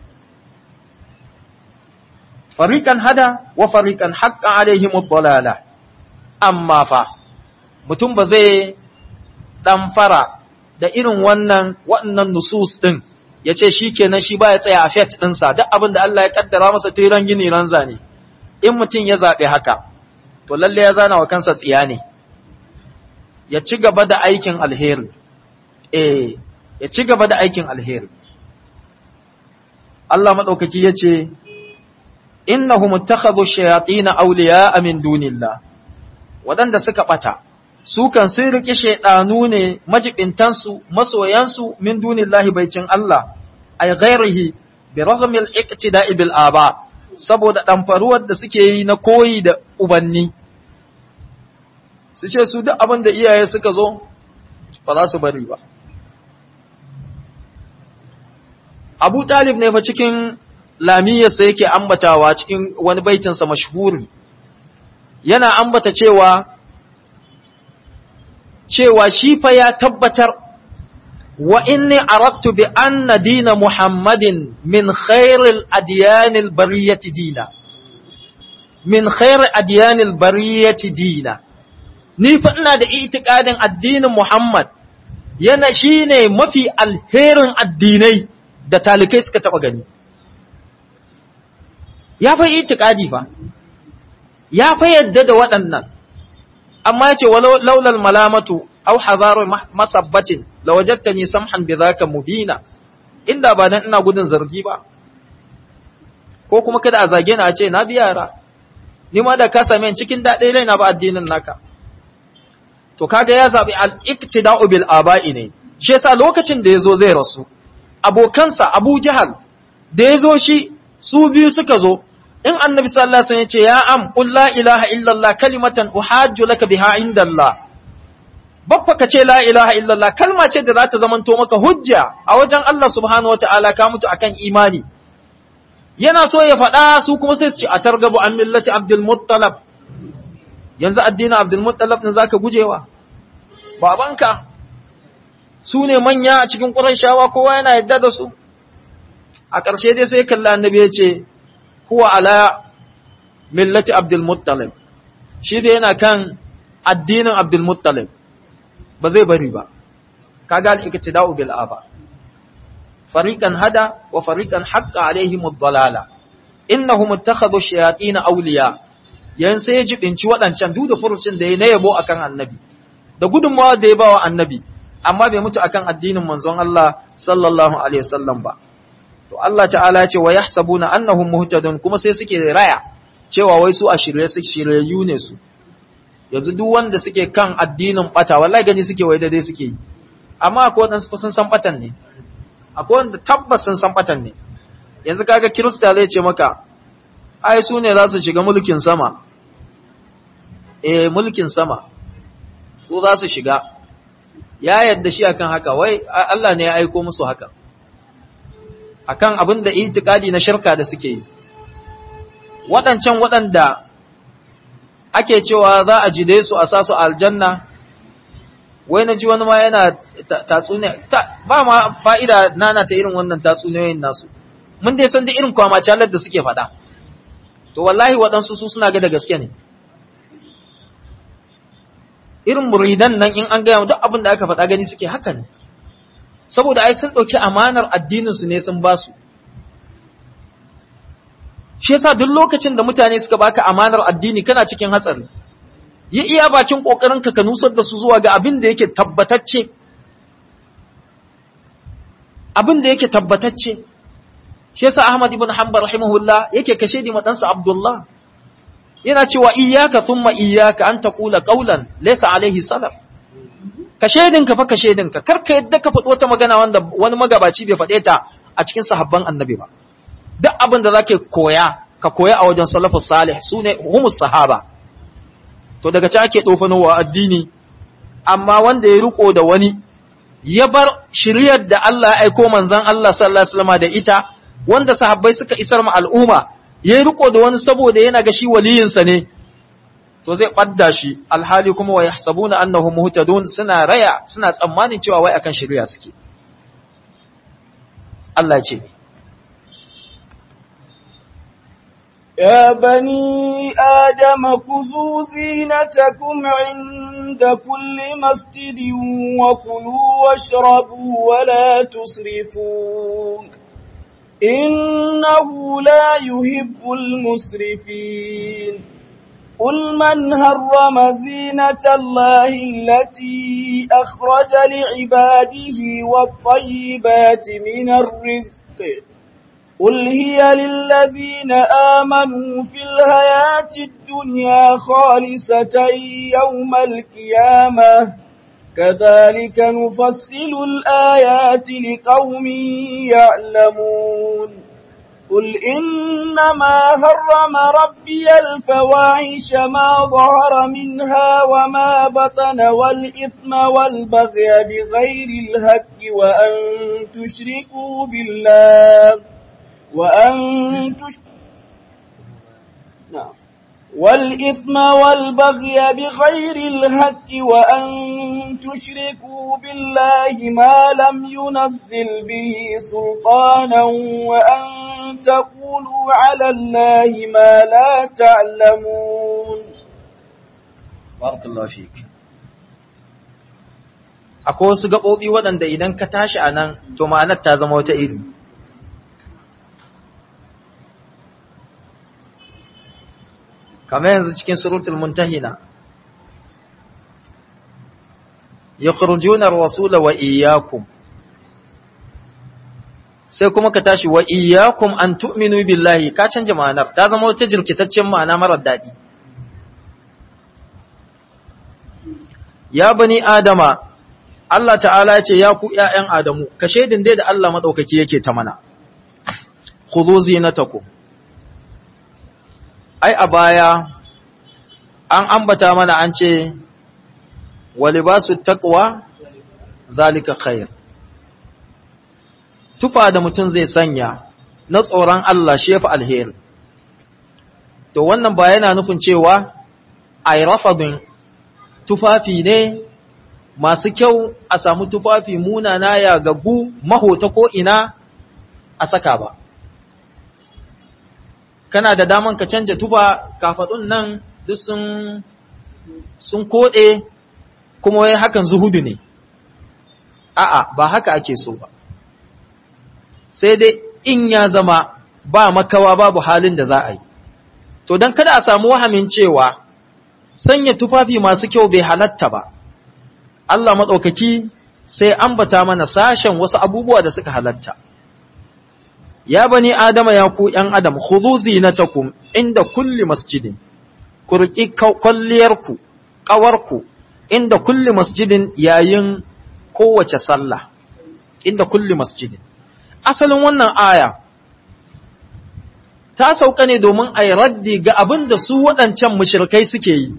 fariqan hada wa fariqan haqqan alaihim ad-dalala amma fa mutum ba zai dan fara da irin wannan waɗannan nusus din yace shikenan shi ba ya tsaya a fiat ɗinsa duk abin da Allah ya kaddara masa tiran gini ranza ne in mutum ya zabe haka to lalle ya zana wa kansa tsiya ne ya ci gaba da aikin alheri eh ya ci gaba da aikin alheri Allah madaukaki yace innahum ittakhadhu shayatin awliya min dunillah wadanda suka bata su kan sun rike shaydanu ne majibintan su masoyan su min dunillahi baicin Allah ay ghairihi bi raghmi al-iqtida'i bil aba saboda damfaruwar da suke yi na koyi da ubanni su ce su duk abin da iyaye suka zo ba za su bari ba Abu Talib ne fa cikin lamiyarsa yake ambatawa cikin wani baitinsa mashhuri yana ambata cewa cewa shi fa ya tabbatar wa inni arabtu bi anna dina muhammadin min khairil adyanil bariyati dina min khair adyanil bariyati dina ni fa ina da itikadin addinin muhammad yana shine mafi alherin addinai da talikai suka taba gani ya fa itikadi fa ya fa yadda da waɗannan amma yace walau laulal malamatu aw hadaru masabbatin lawajadtani samhan bidhaka mubina inda ba dan ina gudun zargi ba ko kuma kada a zage ni a ce na biya yara ni ma da ka same cikin daɗe rai na ba addinin naka to kaga ya zabi al-iktida'u bil aba'i ne shi yasa lokacin da yazo zai rasu abokansa Abu Jahal da yazo shi su biyu suka zo in annabi sallallahu alaihi wasallam ya ce ya am qul la ilaha illallah kalimatan uhajju laka biha indallah babba ka ce la ilaha illallah kalma ce da za ta zamanto maka hujja a wajen Allah subhanahu wataala ka mutu akan imani yana so ya faɗa su kuma sai su ce a targabu an millati abdul muttalab yanzu addinin abdul muttalab ne zaka gujewa babanka su ne manya a cikin ƙurayshawa kowa yana yadda da su a ƙarshe dai sai kalla annabi ya ce huwa ala millati abdul muttalib shi dai yana kan addinin abdul muttalib ba zai bari ba kaga al-iktida'u bil aba fariqan hada wa fariqan haqqa alaihim ad-dalala innahum ittakhadhu shayatin awliya yan sai ya jibinci wadancan duk da furucin da ya na yabo akan annabi da gudunmawa da ya bawa annabi amma bai mutu akan addinin manzon Allah sallallahu alaihi wasallam ba to Allah ta'ala ya ce wa yahsabuna annahum muhtadun kuma sai suke raya cewa wai su a shirye su shiryayyu ne su yanzu duk wanda suke kan addinin bata wallahi gani suke wai dai suke yi amma akwai wadansu sun san batan ne akwai wanda tabbas sun san batan ne yanzu kaga kirista zai ce maka ai su ne za su shiga mulkin sama eh mulkin sama su za su shiga ya yadda shi akan haka wai Allah ne ya aiko musu haka akan abin da itikadi na shirka da suke yi waɗancan waɗanda ake cewa za a jide su a sa su aljanna wai na ji wani ma yana tatsuniya ba ma fa'ida nana ta irin wannan tatsuniyoyin nasu mun dai san da irin kwamacalar da suke faɗa to wallahi waɗansu su suna ga da gaske ne irin muridan nan in an gaya duk abin da aka faɗa gani suke haka ne saboda ai sun ɗauki amanar addininsu ne sun ba su shi yasa duk lokacin da mutane suka baka amanar addini kana cikin hatsari yi iya bakin kokarin ka ka nusar da su zuwa ga abin da yake tabbatacce abin da yake tabbatacce shi yasa Ahmad ibn Hanbal rahimahullah yake kashe di madansa Abdullah yana cewa iyyaka thumma iyyaka an taqula qawlan laysa alaihi salaf kashe dinka fa kashe dinka karka yadda ka faɗo wata magana wanda wani magabaci bai faɗe ta a cikin sahabban annabi ba duk abin da zaka koya ka koya a wajen salafus salih sune humus sahaba to daga can ake dofanowa addini amma wanda ya riko da wani ya bar shiryar da Allah ya aiko manzon Allah sallallahu alaihi wasallam da ita wanda sahabbai suka isar ma al'umma ya riko da wani saboda yana ga shi waliyinsa ne to zai ɓadda shi alhali kuma wa yahsabuna annahum muhtadun suna raya suna tsammanin cewa wai akan shari'a suke Allah ce يا بني آدم خذوا زينتكم عند كل مسجد وكلوا واشربوا ولا تسرفوا إنه لا يحب المسرفين قل من هرم زينة الله التي أخرج لعباده والطيبات من الرزق قل هي للذين آمنوا في الحياة الدنيا خالصة يوم القيامة كذلك نفصل الآيات لقوم يعلمون قل إنما هرم ربي الفواحش ما ظهر منها وما بطن والإثم والبغي بغير الهك وأن تشركوا بالله وأن تش... نعم والإثم والبغي بغير الهك وأن تشركوا بالله ما لم ينزل به سلطانا وأن تقولوا على الله ما لا تعلمون بارك الله فيك akwai wasu gaɓoɓi waɗanda idan ka tashi a nan to ma'anar ta zama wata iri kamar yanzu cikin surutul muntahina yakhrujuna ar-rasula wa iyyakum sai kuma ka tashi wa iyyakum an tu'minu billahi ka canja ma'anar ta zama wata jirkitaccen ma'ana marar dadi ya bani adama Allah ta'ala ya ce ya ku ƴaƴan adamu ka shaidin dai da Allah madaukaki yake ta mana khudhu zinatakum ai a baya an ambata mana an ce wa libasu taqwa zalika khair tufa da mutum zai sanya na tsoron Allah shi yafi alheri to wannan ba yana nufin cewa ai rafadin tufafi ne masu kyau a samu tufafi munana ya gabu mahota ko ina a saka ba kana da daman ka canja tufa kafadun nan duk sun sun kode kuma wai hakan zuhudu ne a'a ba haka ake so ba sai dai in ya zama ba makawa babu halin da za a yi to don kada a samu wahamin cewa sanya tufafi masu kyau bai halatta ba Allah maɗaukaki sai ambata mana sashen wasu abubuwa da suka halatta ya bani adama ya ku ‘yan adam khudhu zinatakum inda kulli masjidin ku riƙi kwalliyarku ƙawarku inda kulli masjidin yayin kowace sallah inda kulli masjidin asalin wannan aya ta sauka ne domin a yi raddi ga abin da su waɗancan mushirkai suke yi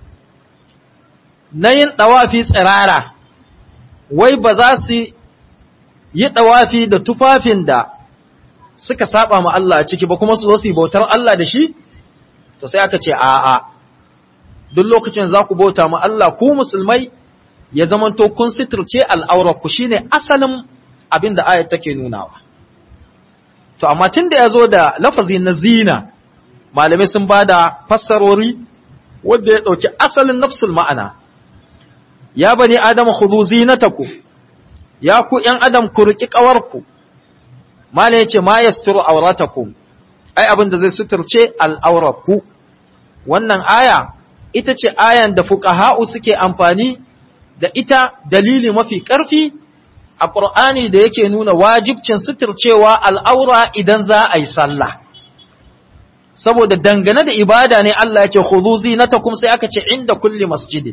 na yin ɗawafi tsirara wai ba za su yi ɗawafi da tufafin da suka saba ma Allah a ciki ba kuma su zo su yi bautar Allah da shi to sai aka ce a'a duk lokacin za ku bauta ma Allah ku musulmai ya zamanto kun sitirce al'aurarku shi ne asalin abin da ayat take nunawa. To, amma tun da ya zo da lafazi na zina, malamai sun ba da fassarori wadda ya ɗauki asalin nafsul ma'ana. Ya bani Adam hudu zinataku, ya ku ’yan Adam ku riƙi ƙawarku, malam ya ce ma ya suturu aurataku, ai abin da zai suturce al'aurarku. Wannan aya, ita ce ayan da fuƙaha'u suke amfani da ita dalili mafi ƙarfi a ƙur'ani da yake nuna wajibcin suturcewa al'aura idan za a yi sallah. Saboda dangane da ibada ne Allah ya ce, Huzu zinatakum sai aka ce inda kulli masjidin.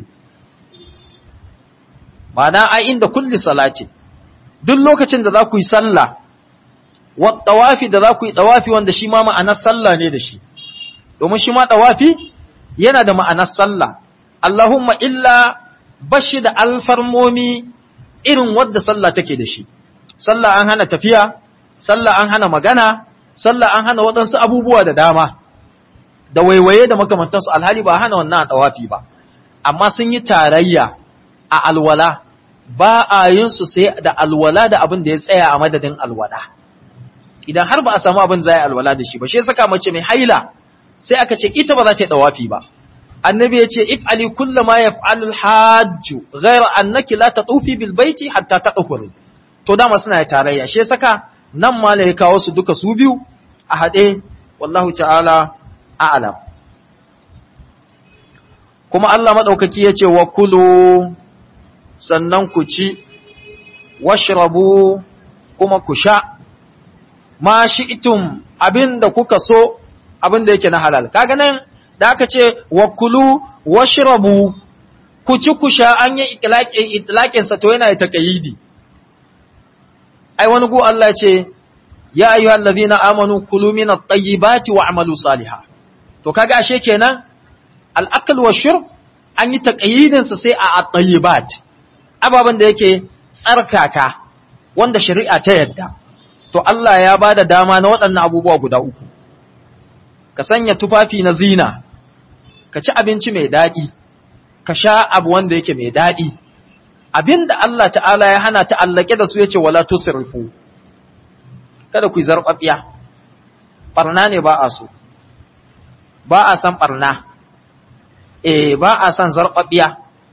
Mana ai inda kulli salati. Duk lokacin da za ku yi sallah, wa ɗawafi da za ku yi ɗawafi wanda shi ma ma'anar sallah ne da shi. Domin shi ma ɗawafi yana da ma'anar sallah. Allahumma illa bashi da alfarmomi irin wadda sallah take da shi sallah an hana tafiya sallah an hana magana sallah an hana waɗansu abubuwa da dama da waiwaye da makamantansu alhali ba hana wannan a tawafi ba amma sun yi tarayya a alwala ba a yin su sai da alwala da abin da ya tsaya a madadin alwala idan har ba a samu abin za a alwala da shi ba shi saka mace mai haila sai aka ce ita ba za ta yi tawafi ba annabi ya ce if'ali kulla ma yaf'alul hajju ghayra annaki la tatufi bil baiti hatta tadhuri to dama suna tarayya shi saka nan ma ya kawo su duka su biyu a hade wallahu ta'ala a'lam kuma Allah madaukaki yace wa kulu sannan ku ci washrabu kuma ku sha ma shi'tum abinda kuka so abinda yake na halal kaga nan da aka ce wa kulu washrabu ku ci ku sha an yi itlaƙin sa to yana da taqayidi ai wani go Allah ce ya ayyuhal ladhina amanu kulu min at-tayyibati wa'malu salihan to kaga ashe kenan al-akl wa shurb an yi taqayidin sa sai a at-tayyibat ababan da yake tsarkaka wanda shari'a ta yadda to Allah ya bada dama na waɗannan abubuwa guda uku ka sanya tufafi na zina ka ci abinci mai daɗi, ka sha abu wanda yake mai daɗi, abin da Allah ta'ala ya hana ta'allake da su ya ce wala tusirfu, kada ku yi zarɓaɓiya, ɓarna ne ba a so, ba a san ɓarna, e ba a san zarɓaɓiya,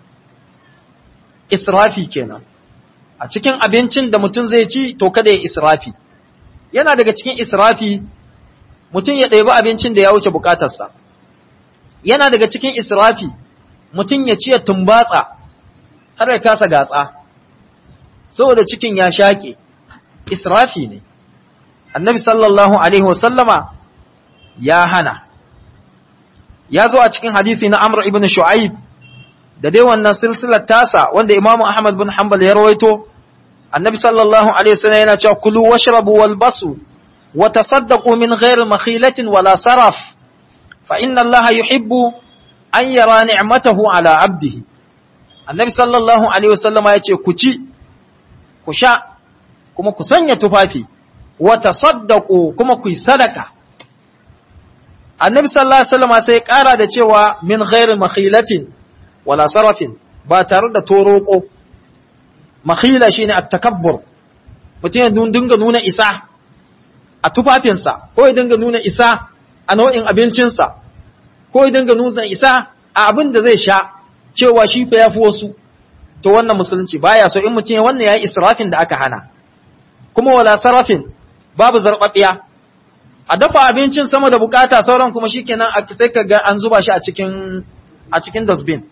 israfi kenan. A cikin abincin da mutum zai ci, to kada ya israfi. Yana daga cikin israfi, mutum ya ɗebi abincin da ya wuce bukatarsa. yana daga cikin israfi mutum ya ciye tumbatsa har ya kasa gatsa saboda cikin ya shaƙe israfi ne annabi sallallahu alaihi wasallama ya hana ya zo a cikin hadisi na amr ibn shu'aib da dai wannan silsilar tasa wanda imamu ahmad bin hanbal ya rawaito annabi sallallahu alaihi wasallam yana cewa kulu washrabu walbasu wa tasaddaqu min ghairi makhilatin wala saraf fa inna allaha yuhibbu an yara ni'matahu ala abdihi annabi sallallahu alaihi wasallama yace ku ci ku sha kuma ku sanya tufafi wa tasaddaqu kuma ku yi sadaka annabi sallallahu alaihi wasallama sai kara da cewa min ghairi makhilatin wala sarafin ba tare da toroko makhila shine at-takabbur mutum ya dinga nuna isa a tufafinsa ko ya dinga nuna isa a nau'in abincinsa ko ya dinga nuna isa a abin da zai sha cewa shi fa yafi wasu to wannan musulunci baya so in mutum wannan yayi israfin da aka hana kuma wala sarafin babu zarbabiya a dafa abincin sama da bukata sauran kuma shikenan sai ka ga an zuba shi a cikin a cikin dustbin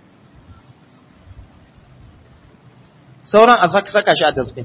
sauran a saka shi a dustbin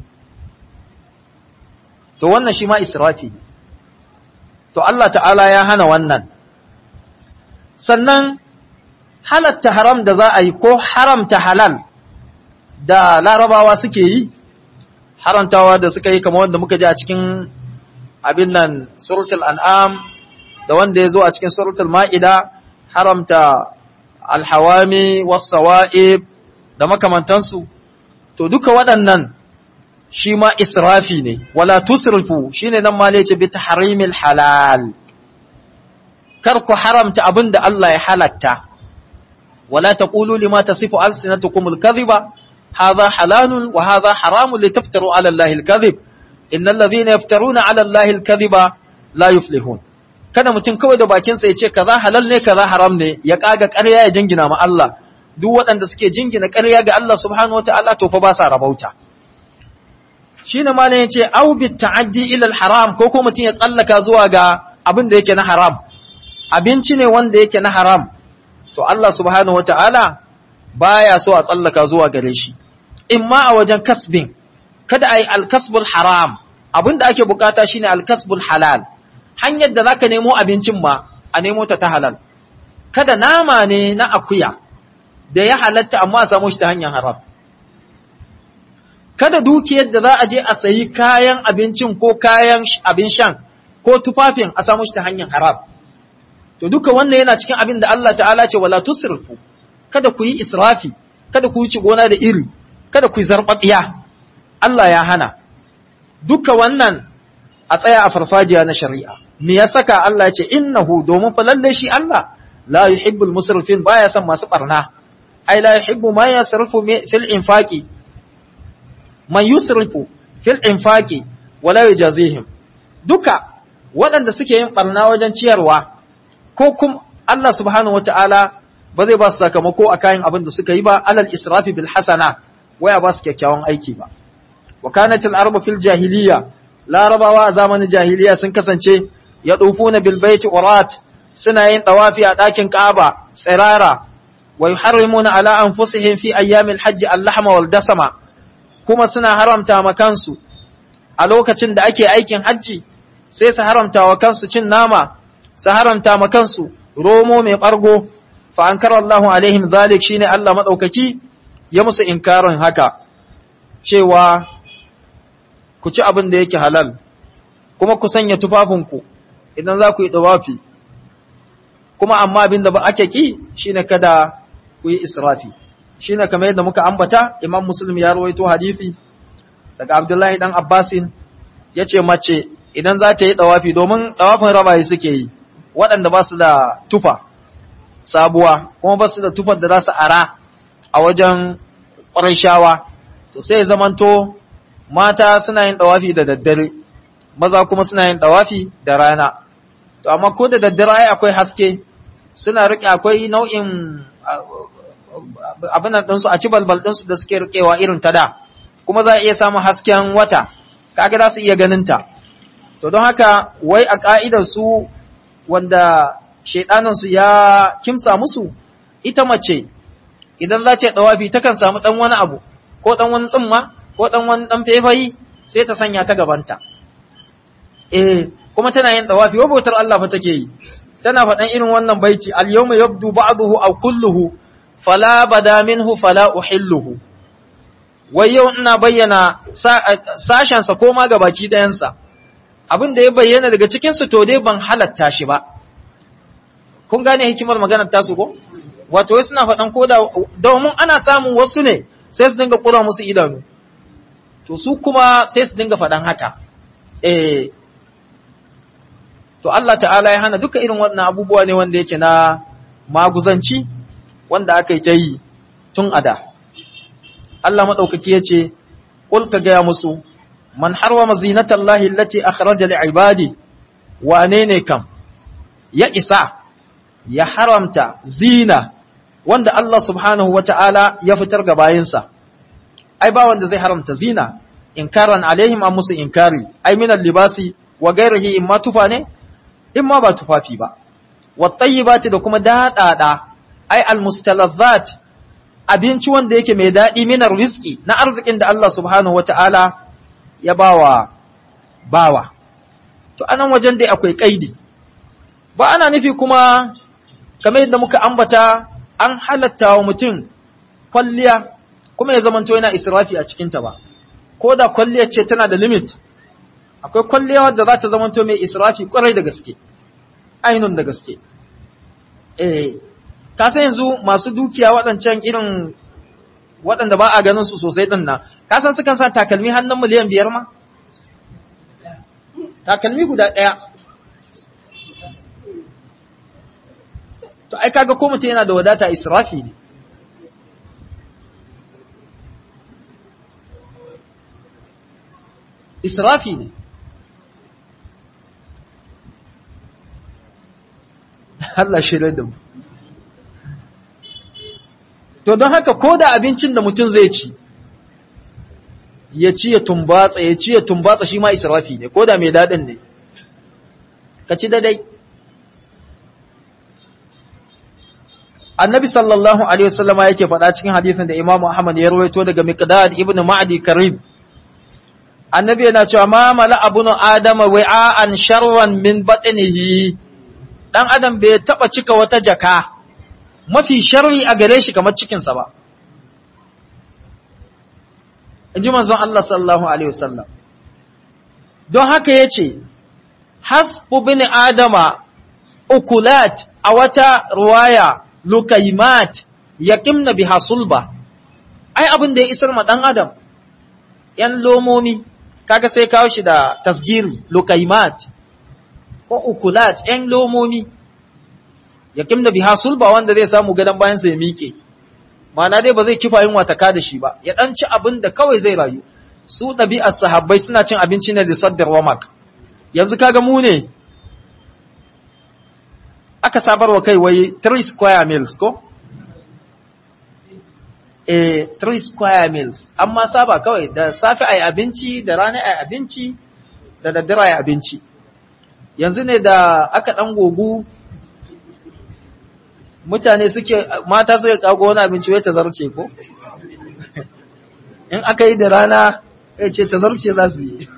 to wannan shi ma israfi to Allah ta'ala ya hana wannan sannan halatta haram da za a yi ko haramta halal da larabawa suke yi haramtawa da suka yi kamar wanda muka ji a cikin abin nan suratul an'am da wanda ya zo a cikin suratul ma'ida haramta alhawami was-sawa'ib da makamantansu to duka waɗannan shi ma israfi ne wala tusrifu shine nan ma ce bi tahrimil halal kar ku haramta abin da Allah ya halatta wala taqulu lima tasifu alsinatukum alkadhiba hadha halalun wa hadha haramun litaftaru ala allahi alkadhib innal ladhina yaftaruna ala allahi alkadhiba la yuflihun kada mutum kawai da bakinsa ya ce kaza halal ne kaza haram ne ya kaga ƙarya ya jingina ma Allah duk waɗanda suke jingina ƙarya ga Allah subhanahu wataala to fa ba sa rabauta shine ma ne yace au bi ta'addi ila haram ko ko mutum ya tsallaka zuwa ga abin da yake na haram abinci ne wanda yake na haram to Allah subhanahu wataala baya so a tsallaka zuwa gare shi imma a wajen kasbin kada ai alkasbul haram abin da ake bukata shine alkasbul halal hanyar da zaka nemo abincin ma a nemo ta ta halal kada nama ne na akuya da ya halatta amma a samu shi ta hanyar haram kada dukiyar da za a je a sayi kayan abincin ko kayan abin shan ko tufafin a samu shi ta hanyar haram to duka wannan yana cikin abin da Allah ta'ala ce wala tusrifu kada ku yi israfi kada ku yi gona da iri kada ku yi zarbabiya Allah ya hana duka wannan a tsaya a farfajiya na shari'a me ya saka Allah ya ce innahu domin fa lalle shi Allah la yuhibbul musrifin baya son masu barna ai la yuhibbu ma yasrifu fil infaqi man yusrifu fil infaqi wala yujazihim duka waɗanda suke yin barna wajen ciyarwa ko kuma Allah subhanahu wataala ba zai ba su sakamako a kayan abin da suka yi ba alal israfi bil hasana waya ba su kyakkyawan aiki ba wa kanatil arba fil jahiliya larabawa a zamanin jahiliya sun kasance ya na bil baiti urat suna yin tawafi a ɗakin Ka'aba tsirara wa yuharrimuna ala anfusihim fi ayyamil hajji al-lahma wal dasama kuma suna haramta ma kansu a lokacin da ake aikin hajji sai su haramta wa kansu cin nama su haramta ma kansu romo mai bargo fa ankara Allahu alaihim zalik shine Allah madaukaki ya musu inkarin haka cewa ku ci abin da yake halal kuma ku sanya tufafinku idan za ku yi tawafi kuma amma abin da ba ake ki shine kada ku yi israfi shine kamar yadda muka ambata Imam Muslim ya rawaito hadisi daga Abdullahi dan Abbasin yace mace idan za ta yi tawafi domin tawafin rabaye suke yi waɗanda ba su da tufa sabuwa kuma ba su da tufar da za su ara a wajen ƙwarishawa to sai zamanto mata suna yin tawafi da daddare maza kuma suna yin tawafi da rana to amma ko da daddare ai akwai haske suna rike akwai nau'in abin nan ɗinsu a ci balbal ɗinsu da suke rikewa irin ta da kuma za a iya samun hasken wata kaga za su iya ganin ta to don haka wai a ka'idar su wanda shaidanin su ya kimsa musu ita mace idan za ta dawafi takan samu dan wani abu ko dan wani tsimma ko dan wani dan fefayi sai ta sanya ta gabanta eh kuma tana yin dawafi wa bautar Allah fa take yi tana faɗan irin wannan baiti al yawma yabdu ba'dahu aw kulluhu fala bada minhu fala uhilluhu wai yau ina bayyana sashen sa ko ma gabaki ɗayan sa abin da ya bayyana daga cikin su to dai ban halatta shi ba kun gane hikimar maganar tasu ko wato wai suna faɗan ko da domin ana samun wasu ne sai su dinga kura musu idanu to su kuma sai su dinga faɗan haka eh to Allah ta'ala ya hana duka irin wannan abubuwa ne wanda yake na maguzanci wanda aka yi ta yi tun ada Allah maɗaukaki ya ce ƙul ka gaya musu man harwama zinatallahi allati akhraja li'ibadi wane ne kam ya isa ya haramta zina wanda Allah subhanahu wata'ala ya fitar ga bayinsa ai ba wanda zai haramta zina inkaran alaihim an musu inkari ai minal libasi wa gairihi imma tufa ne imma ba tufafi ba wattayyibati da kuma daɗaɗa ai almustalazzat abinci wanda yake mai daɗi minar rizki na arzikin da Allah subhanahu wata'ala ya bawa bawa to anan wajen dai akwai kaidi ba ana nufi kuma kamar yadda muka ambata an halatta wa mutum kwalliya kuma ya zamanto yana israfi a cikinta ba ko da kwalliya ce tana da limit akwai kwalliya wadda za ta zamanto mai israfi kwarai da gaske ainun da gaske eh ka san yanzu masu dukiya waɗancan irin waɗanda ba a ganin su sosai ɗin nan ka san sukan sa takalmi hannun miliyan biyar ma takalmi guda ɗaya to ai kaga ko mutum yana da wadata israfi ne israfi ne Allah shirya da mu to don haka ko da abincin da mutum zai ci ya ci ya tumbatsa ya ci ya tumbatsa shi ma israfi ne ko da mai daɗin ne ka ci daidai annabi sallallahu alaihi wasallama yake faɗa cikin hadisin da imamu ahmad ya rawaito daga miqdad ibnu ma'di karib annabi yana cewa ma mala abunu adama wa'an sharran min batnihi dan adam bai taba cika wata jaka mafi sharri a gare shi kamar cikin sa ba inji manzon Allah sallallahu alaihi wasallam don haka yace hasbu bin adama ukulat a wata ruwaya lukaimat yaqimna biha sulba ai abin da ya isar ma dan adam yan lomomi kaga sai kawo shi da tasgiri lukaimat ko ukulat yan lomomi yaqimna biha sulba wanda zai samu gadan bayan sa ya miƙe ma'ana dai ba zai kifa yin wataka da shi ba ya dan ci abin da kawai zai rayu su ɗabi'ar sahabbai suna cin abinci ne da saddar wamak yanzu kaga mu ne aka sabarwa kai wai 3 square meals ko? Eh, 3 square meals, amma saba kawai da safe ai abinci, da rana ai abinci, da daddare ai abinci. Yanzu ne da aka ɗan gogu, mutane suke, mata suka kago wani abinci wai ta zarce ko? In aka yi da rana, ya ce ta zarce za su yi.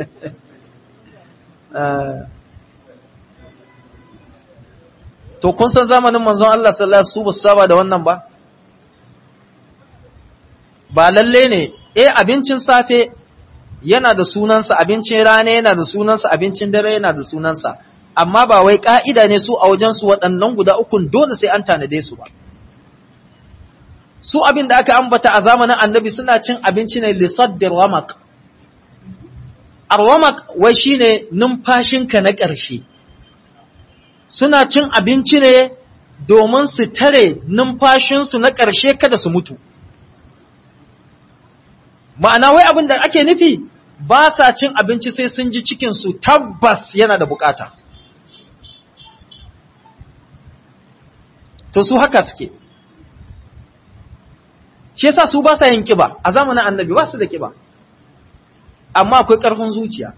To, kun san zamanin manzon Allah sallallahu Alaihi wasallam su saba da wannan ba? Ba lalle ne, eh abincin safe yana da sunansa, abincin rana yana da sunansa, abincin dare yana da sunansa, amma ba wai ƙa'ida ne su a wajensu waɗannan guda ukun dole sai an tanade su ba. Su abin da aka ambata a zamanin annabi suna cin abinci ne lissaddar ramak. Arwamak wai shi ne numfashinka na ƙarshe. suna cin abinci ne domin su tare numfashinsu na ƙarshe kada su mutu. Ma'ana wai abin da ake nufi ba sa cin abinci sai sun ji cikinsu tabbas yana da bukata. To su haka suke. Shi yasa su ba sa yin kiba a zamanin annabi ba su da kiba, amma akwai ƙarfin zuciya.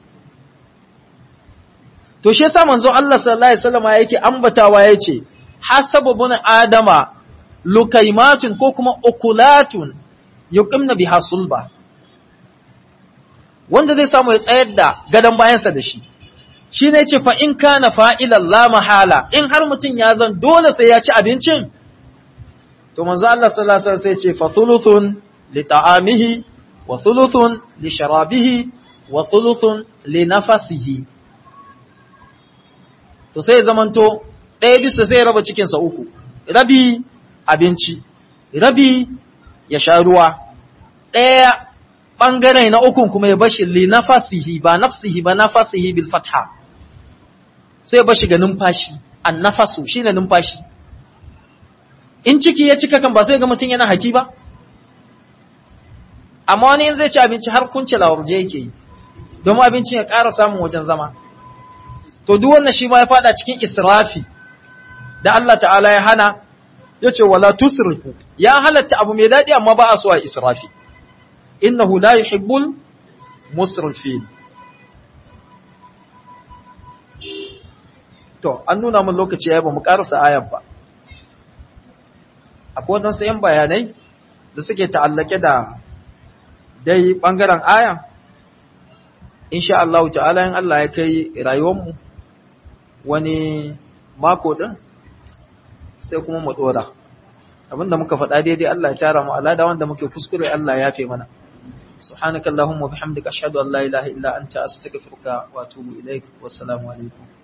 to shi yasa manzo Allah sallallahu alaihi wasallam yake ambatawa yace hasabun adama lukaimatun ko kuma ukulatun yuqimna biha sulba wanda zai samu ya tsayar da gadan bayansa da shi shi ne ce fa in kana fa'ilan la mahala in har mutum ya zan dole sai ya ci abincin to manzo Allah sallallahu alaihi wasallam sai ce fa thuluthun li ta'amihi wa thuluthun li sharabihi wa thuluthun li nafasihi to sai zamanto ɗaya bisa sai raba cikinsa uku rabi abinci rabi ya sha ruwa ɗaya ɓangare na ukun kuma ya bashi li nafasihi ba nafsihi ba nafasihi bil fatha sai ya bashi ga numfashi an nafasu shine numfashi in ciki ya cika kan ba sai ga mutum yana haki ba amma wani in zai ci abinci har kunce lawarje yake yi domin abincin ya ƙara samun wajen zama to duk wannan shi ma ya fada cikin israfi da Allah ta'ala ya hana ya ce wala tusrifu ya halatta abu mai daɗi amma ba a so a israfi innahu la yuhibbul musrifin to an nuna mun lokaci yayi ba mu karasa ayar ba akwai wadansu yan bayanai da suke ta'allake da dai bangaren aya insha Allah ta'ala in Allah ya kai rayuwar mu wani mako din sai kuma mu dora abinda muka faɗa daidai Allah ya tara mu alada wanda muke kuskure Allah ya yafe mana subhanakallahumma wa bihamdika ashhadu an la ilaha illa anta astaghfiruka wa atubu ilaik wa assalamu alaikum